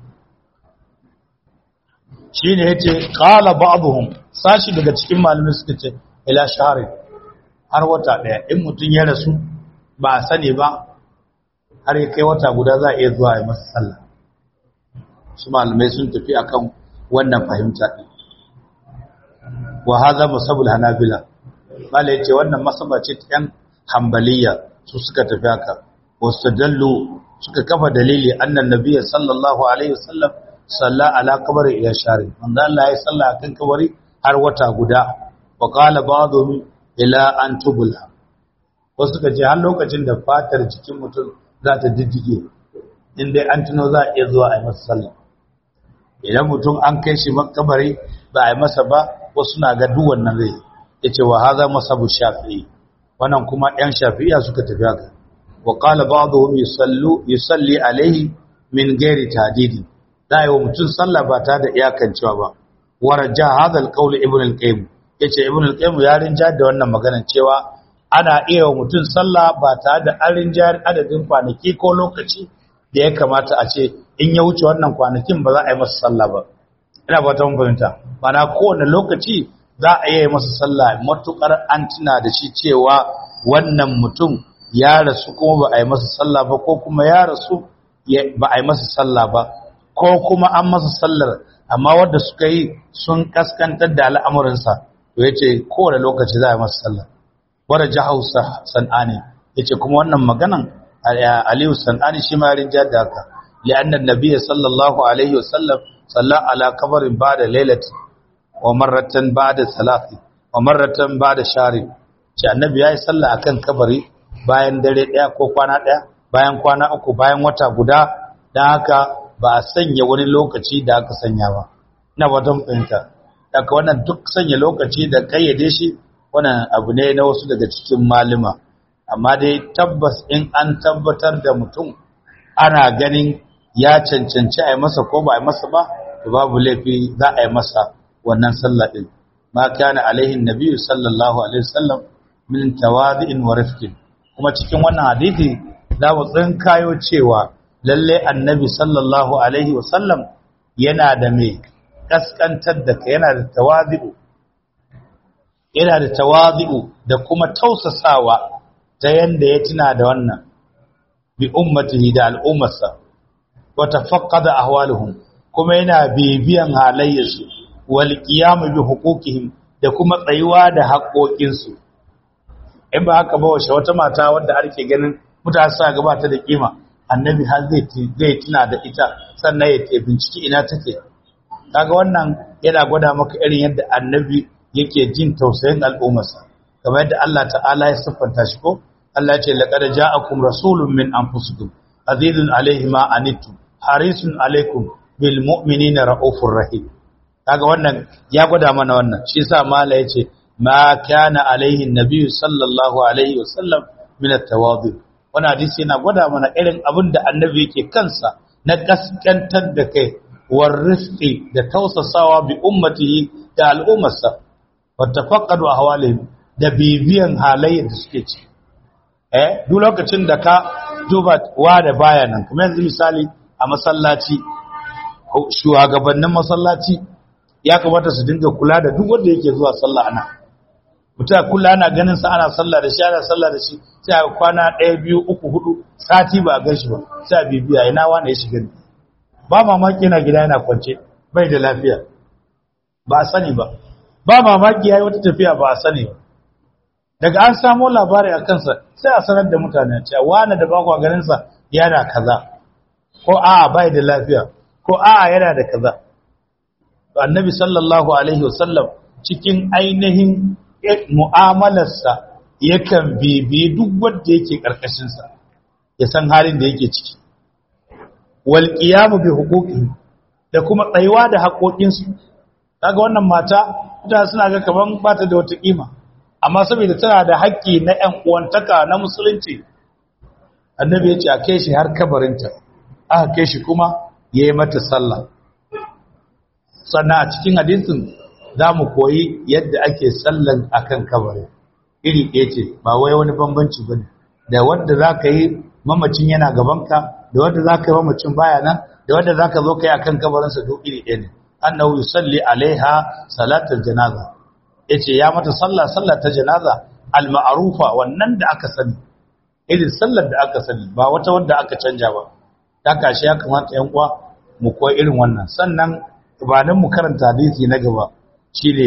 shi ne ya ce ƙala ba'abuhun sashi daga cikin malamai suka ce ila shahari har wata ɗaya in mutum ya rasu ba a sani ba har ya kai wata guda za a iya zuwa ya masa sallah su malamai sun tafi akan wannan fahimta ɗin wa haza masabul hanabila mala yace wannan masaba ce ta yan hanbaliya su suka tafi haka wastadallu suka kafa dalili annan nabiyyi sallallahu alaihi wasallam salla ala qabri ila shari manzo Allah ya salla akan kabari har wata guda wa qala ba'dhum ila an tubula wasu suka ce har lokacin da fatar jikin mutum za ta diddige in dai an tuno za a iya zuwa a yi masa sallah idan mutum an kai shi makabari ba a yi masa ba wasu na ga duk wannan zai yace wa hadha masabu shafi'i wannan kuma ɗan shafi'iya suka tafi haka wa qala ba'dhum yusallu yusalli alayhi min ghairi tadidi da yi wa mutum sallah ba ta da iyakancewa ba waraja hadha alqawl ibn al-qayyim yace ibn al-qayyim ya rinja da wannan magana cewa ana iya wa mutum sallah ba ta da an rinja adadin kwanaki ko lokaci da ya kamata a ce in ya wuce wannan kwanakin ba za a yi masa sallah ba ina ba ta fahimta mana kowane lokaci za a yi masa sallah matukar an tuna da shi cewa wannan mutum ya rasu kuma ba a yi masa sallah ba ko kuma ya rasu ba a yi masa sallah ba ko kuma an masa sallar amma wadda suka yi sun kaskantar da al'amuransa to ya ce kowane lokaci za a yi masa sallah wadda jihar san'ani ya ce kuma wannan maganan aliyu san'ani shi ma rinja da haka li'annan nabiya sallallahu alaihi wasallam salla ala kabarin ba da lailat wa marratan ba da salafi wa marratan ba da shari ce annabi ya yi salla a kan kabari bayan dare ɗaya ko kwana ɗaya bayan kwana uku bayan wata guda don haka ba a sanya wani lokaci da aka sanya ba ina watan fahimta daga wannan duk sanya lokaci da kayyade shi wannan abu ne na wasu daga cikin malima amma dai tabbas in an tabbatar da mutum ana ganin ya cancanci a yi masa ko ba a yi masa ba to babu laifi za a yi masa wannan sallah din ma kana alaihin nabiyyu sallallahu alaihi wasallam min tawadhi'in wa rifqin kuma cikin wannan hadisi za mu tsinkayo cewa lalle annabi sallallahu alaihi wasallam yana da mai kaskantar da ka yana da tawadhi'u yana da tawadhi'u da kuma tausasawa ta yanda ya tuna da wannan bi ummatihi da al'ummarsa wa tafaqqada ahwaluhum kuma yana bibiyan halayyarsu wal qiyam bi huquqihim da kuma tsayuwa da haƙoƙinsu in ba haka ba wace wata mata wadda ake ganin mutane sa gabata da kima annabi har zai zai tuna da ita sannan ya ce binciki ina take kaga wannan yana gwada maka irin yadda annabi yake jin tausayin al'ummarsa kamar yadda Allah ta'ala ya siffanta shi ko Allah ya ce laqad ja'akum rasulun min anfusikum azizun alayhi ma anittum harisun alaikum bil mu'minina raufur rahim kaga wannan ya gwada mana wannan shi yasa mala yace ma kana alaihi nabiyyu sallallahu alaihi wasallam min at-tawadhu wannan hadisi yana gwada mana irin abin da annabi yake kansa na kaskantar da kai war rizqi da tausasawa bi ummatihi da al'ummarsa wa tafaqqadu ahwalihim da bibiyan halayen da suke ci eh duk lokacin da ka duba wa da baya nan kuma yanzu misali a masallaci shugabannin masallaci ya kamata su dinga kula da duk wanda yake zuwa sallah ana mutum kula ana ganin sa ana sallah da shi ana sallah da shi sai a kwana ɗaya biyu uku hudu sati ba a gan shi ba sai a bibiya ina wani ya shiga ba mamaki yana gida yana kwance bai da lafiya ba a sani ba ba mamaki ya yi wata tafiya ba a sani ba daga an samo labari a kansa sai a sanar da mutane cewa wani da bakwa ganinsa yana kaza ko a bai da lafiya ko a yana da kaza annabi sallallahu alaihi wasallam cikin ainihin mu'amalarsa yakan bibi duk wanda yake karkashinsa ya san halin da yake ciki wal qiyamu bi huquqihi da kuma tsayuwa da haƙoƙinsu kaga wannan mata mutane suna ga kaman ba ta da wata kima amma saboda tana da haƙƙi na ƴan uwantaka na musulunci annabi ya ce a kai shi har kabarinta aka kai shi kuma ya yi mata sallah sannan a cikin hadisin za mu koyi yadda ake sallan akan kabari iri ɗaya ce ba wai wani bambanci ba ne da wanda za ka yi mamacin yana gabanka da wanda za ka yi mamacin baya nan da wanda za ka zo ka yi akan kabarinsa duk iri ɗaya ne annahu yusalli alaiha salatul janaza yace ya mata sallah sallah ta janaza al-ma'rufa wannan da aka sani irin sallar da aka sani ba wata wanda aka canja ba ta kashi ya kamata yan uwa mu koyi irin wannan sannan gabanin mu karanta hadisi na gaba shine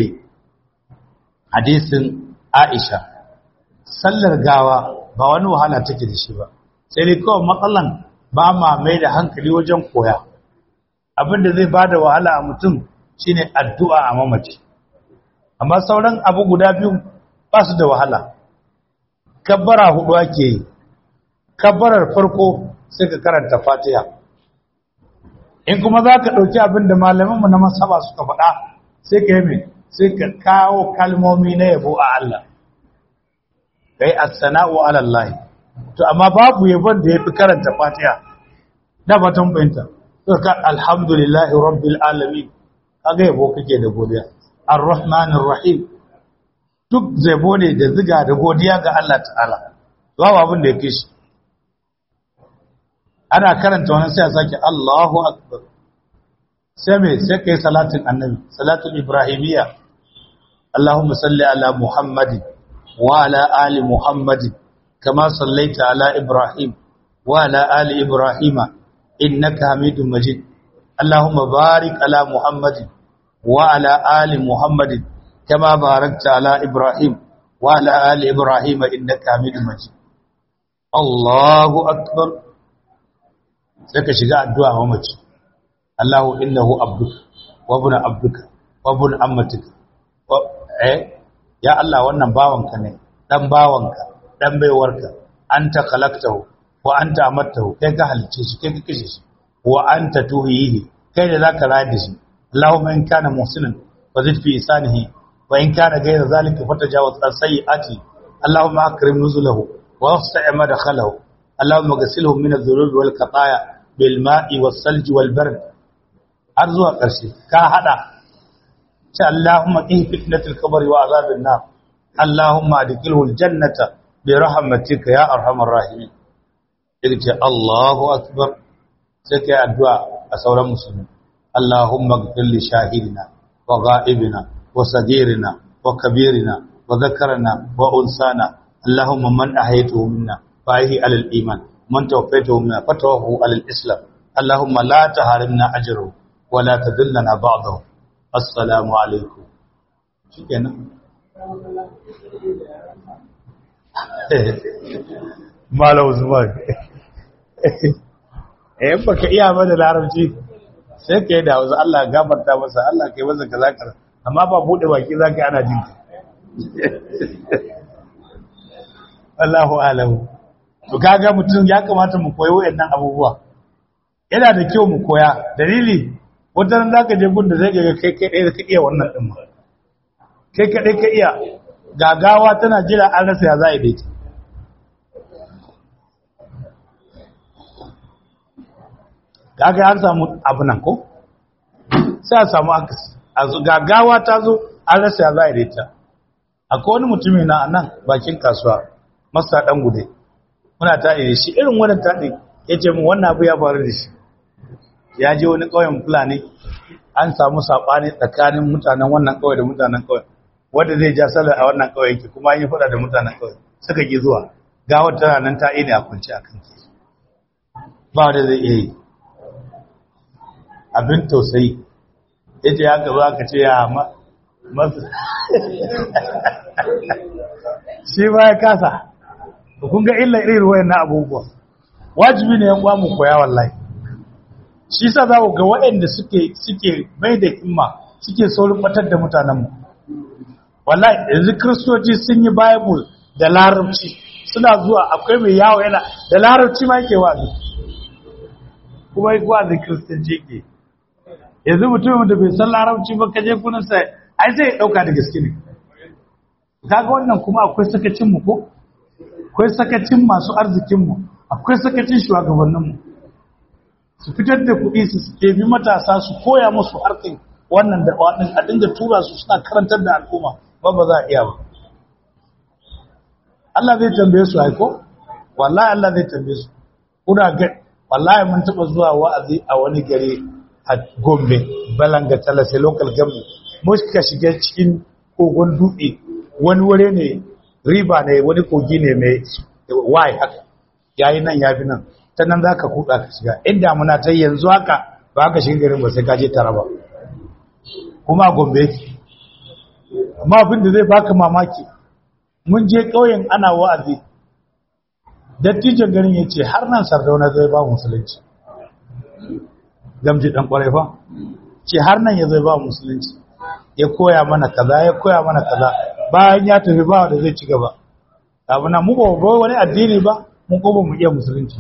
hadisin Aisha sallar gawa ba wani wahala take da shi ba sai dai kawai matsalan ba ma mai da hankali wajen koya abinda zai bada wahala a mutum shine addu'a a mamaci amma sauran abu guda biyu ba su da wahala kabbara hudu ake yi kabbarar farko sai ka karanta fatiha in kuma za ka ɗauki abin da malamanmu na masaba suka faɗa sai ka yi mai sai ka kawo kalmomi na yabo a Allah ka yi assana'u alallahi to amma babu yabon da ya fi karanta fatiha da batun bayanta suka ka alhamdulillahi rabbil alamin kaga yabo kake da godiya ar-rahmanir rahim duk zabo ne da ziga da godiya ga Allah ta'ala babu abin da ya kai shi ana karanta wannan sai a sake Allahu akbar sai me sai kai salatin annabi salatul ibrahimiyya Allahumma salli ala Muhammadin wa ala ali Muhammadin kama sallaita ala Ibrahim wa ala ali Ibrahim innaka Hamidum Majid Allahumma barik ala Muhammadin wa ala ali Muhammadin kama barakta ala Ibrahim wa ala ali Ibrahim innaka Hamidum Majid Allahu akbar sai ka shiga addu'a wa mace Allahu innahu abduka wa ibn abduka wa ibn ammatika eh ya Allah wannan bawanka ne dan bawanka dan baiwarka anta khalaqtahu wa anta amattahu kai ka halice shi kai ka kashe shi wa anta tuhihi kai da zaka rayar da shi Allahumma in kana muhsinan wa zid fi isanihi wa in kana ghayra zalika fatajawaz an sayyi'ati Allahumma akrim nuzulahu wa wasi' madkhalahu Allahumma ghsilhu min adh-dhunubi wal khataaya bil ma'i was salji wal bard har zuwa ƙarshe ka hada ce Allahumma qih fitnatul qabri wa azabin nar Allahumma adkhilhu aljannata bi rahmatika ya arhamar rahimin ce Allahu akbar sai kai addu'a a sauran musulmi Allahumma ighfir li shahidina wa ghaibina wa sagirina wa kabirina wa dhakarna wa unsana Allahumma man ahyaytahu minna fa ahyi ala al-iman man tawaffaytahu minna fatawaffahu ala al-islam Allahumma la tahrimna ajrahu wa la tadillana ba'dahu assalamu alaikum shi kenan malau zubar eh baka iya ba da larabci sai ka yi da wasu Allah gafarta masa Allah ka yi masa kaza kaza amma ba bude baki zaka ana jin ka Allahu alamu to kaga mutum ya kamata mu koyi wayannan abubuwa yana da kyau mu koya dalili wata nan zaka je gun da zai ga kai kai ɗaya ka iya wannan din ma kai kai ka iya gagawa tana jira an rasa ya za a dace kaga an samu abu nan ko sai a samu akasi a gagawa ta zo an rasa ya za a dace akwai wani mutumi na nan bakin kasuwa masa dan gude muna ta da shi irin wannan taɗi ya ce mu wannan abu ya faru da shi ya je wani ƙauyen fulani an samu saɓani tsakanin mutanen wannan ƙauye da mutanen ƙauye wanda zai ja sallar a wannan ƙauye yake kuma an yi faɗa da mutanen ƙauye suka ki zuwa gawar tana nan ta ne a kunci a kan ke ba wanda zai iya yi abin tausayi ya ce ya gaba aka ce ya masu shi ba ya kasa kun ga illa irin wayan na abubuwa wajibi ne yan uwa mu koya wallahi shi sa za ku ga waɗanda suke suke mai da himma suke saurin batar da mutanenmu wallahi yanzu kristoci sun yi bible da larabci suna zuwa akwai mai yawo yana da larabci ma yake wazi kuma yi wazi kristanci ke yanzu mutumin da bai san larabci ba kaje kunansa ai sai ya ɗauka da gaske ne kaga wannan kuma akwai sakacinmu ko akwai sakacin masu arzikinmu akwai sakacin shugabanninmu su fitar da kuɗi su ɗebi matasa su koya musu harkin wannan da waɗin a dinga tura su suna karantar da al'umma ba ba za a iya ba Allah zai tambaye su haiko wallahi Allah zai tambaye su kuna ga wallahi mun taɓa zuwa wa'azi a wani gari a Gombe Balanga Talase local government muka shiga cikin kogon dutse wani wuri ne riba ne wani kogi ne mai wai haka yayi nan ya fi nan ta nan za ka kuɗa ka shiga inda muna ta yanzu haka ba ka shiga garin ba sai ka je taraba kuma gombe amma abin da zai baka mamaki mun je ƙauyen ana wa'azi dattijan garin ya ce har nan sardauna zai ba musulunci gamji ɗan ƙwarai fa ce har nan ya zai ba musulunci ya koya mana kaza ya koya mana kaza bayan ya tafi ba da zai ci gaba abu na mu ba wani addini ba mun ko ba mu iya musulunci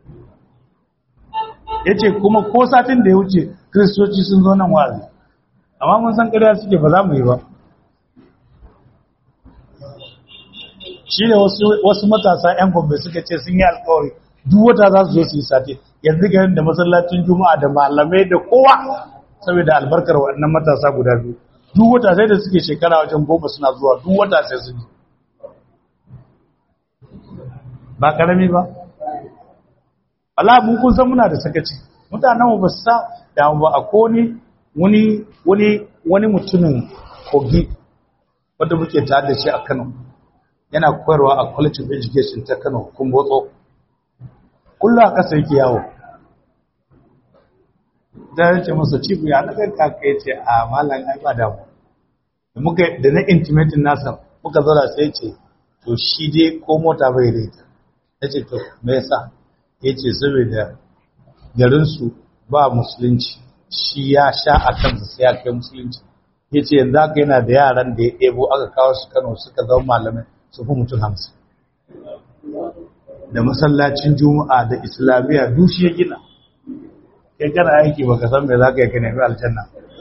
ya ce kuma ko satin da ya wuce kristoci sun zo nan wa'azi amma mun san ƙarya suke ba za mu yi ba shi ne wasu matasa 'yan gombe suka ce sun yi alkawari duk wata za su zo su yi sati yanzu ganin da masallacin juma'a da malamai da kowa saboda albarkar waɗannan matasa guda biyu duk wata sai da suke shekara wajen goma suna zuwa duk wata sai sun ba ƙarami ba Allah mun kun san muna da sakaci mutanen ba su sa da ba a koni wani wani wani mutumin kogi wanda muke tare da shi a Kano yana koyarwa a College of Education ta Kano Kumbotso kullu a kasa yake yawo da yace masa chief ya na kai kaka yace a mallan ai ba damu da muka da na intimating nasa muka zauna sai ce to shi dai ko mota bai da ita yace to me yasa yace saboda garin su ba musulunci shi ya sha a kansa sai ya kai musulunci yace yanzu haka yana da yaran da ya ɗebo aka kawo su Kano suka zama malamai su fi mutum hamsin da masallacin juma'a da islamiyya dushi ya gina kai kana aiki baka san me za ka yi ka nemi aljanna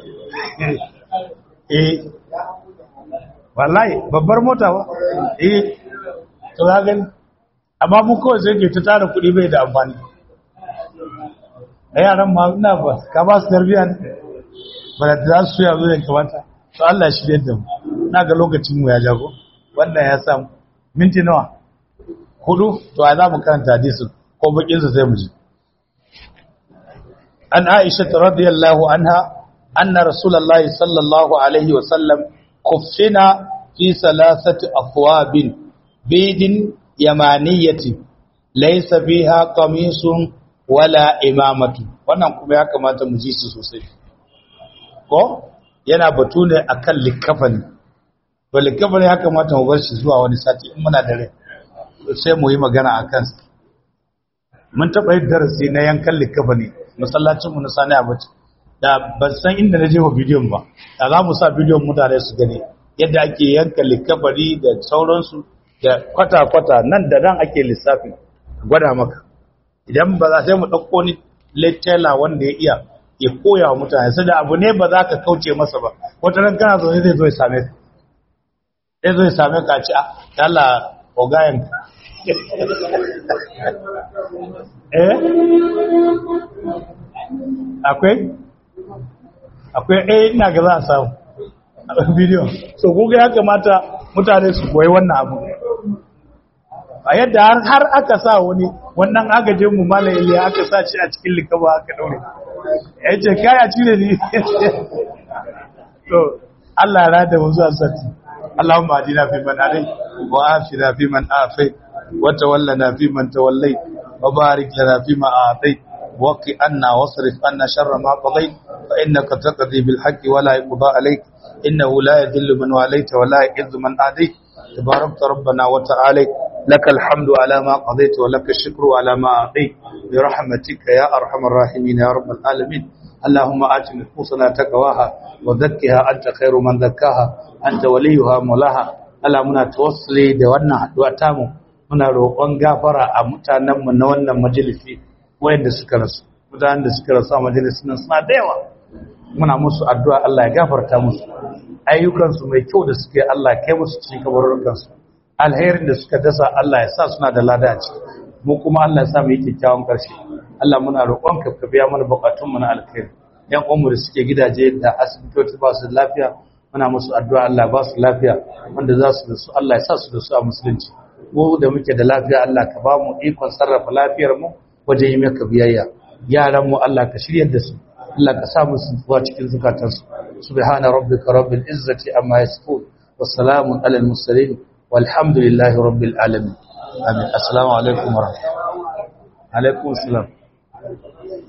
eh wallahi babbar mota ba eh to za gani amma mu kawai sai ke ta tara kuɗi bai da amfani a yaran ma ina ba ka ba su tarbiyya ne ba da za su yazo da kamata to Allah shi da mu na ga lokacin mu ya jago wannan ya samu minti nawa hudu to a za mu karanta hadisin ko bakin sa sai mu ji an Aisha radiyallahu anha anna rasulullahi sallallahu alaihi wa sallam kuffina fi salasati afwabin bidin yamaniyati laysa biha qamisun wala imamatu wannan kuma ya kamata mu ji su sosai ko yana batu ne akan likafani to likafani ya kamata mu bar shi zuwa wani sati in muna da rai sai mu yi magana akan sa mun taba yin darasi na yankan likafani masallacin mu na sani abaci da ban san inda na je wa bidiyon ba da za mu sa bidiyon mutane su gani yadda ake yanka likafani da sauransu da kwata-kwata nan da nan ake lissafi gwada maka idan ba za sai mu ɗauko ni lecturer wanda ya iya ya koya wa mutane sai da abu ne ba za ka kauce masa ba wata ran kana zaune zai zo ya same ka zai zo ya same ka ci a yalla ogayen eh akwai akwai eh ina ga za a samu a bidiyo so kuga ya kamata mutane su koyi wannan abu a yadda har aka sa wani wannan agajin mu malayi ya aka sa shi a cikin likaba aka daure ya ce kaya cire ni to Allah ya rada mu zuwa sati Allahumma adina fi man adai wa afina fi man afai wa tawallana fi man tawallai wa barik lana fi ma atai wa qi anna wasrif anna sharra ma qadai fa innaka taqdi bil haqqi wa la yuqda alayk innahu la yadhillu man walayta wa la yu'izzu man adayt تباركت ربنا وتعالى لك الحمد على ما قضيت ولك الشكر على ما أعطيت برحمتك يا أرحم الراحمين يا رب العالمين اللهم آت نفوسنا تقواها وزكها أنت خير من زكاها أنت وليها مولاها Allah muna tawassuli da wannan haduwa tamu muna roƙon gafara a mutanenmu na wannan majalisi wayanda suka rasu mutanen da suka rasu a majalisin nan suna da yawa muna musu addu'a Allah ya gafarta musu ayyukansu mai kyau da suke Allah kai musu cikin kabarukansu alherin da suka dasa Allah ya sa suna da lada a ciki mu kuma Allah ya sa mu yi kyakkyawan ƙarshe Allah muna roƙon ka ka biya mana bukatun mu na alkhairi yan uwanmu da suke gidaje da asibitoci ba su lafiya muna musu addu'a Allah ba su lafiya wanda za su da su Allah ya sa su da su a musulunci mu da muke da lafiya Allah ka ba mu ikon sarrafa lafiyar mu wajen yi maka biyayya yaran mu Allah ka shiryar da su Allah ka sa musu zuwa cikin zukatansu subhana rabbika rabbil izzati amma yasifun wassalamu alal mursalin walhamdulillahi rabbil alamin amin assalamu alaikum wa rahmatullahi alaikum assalam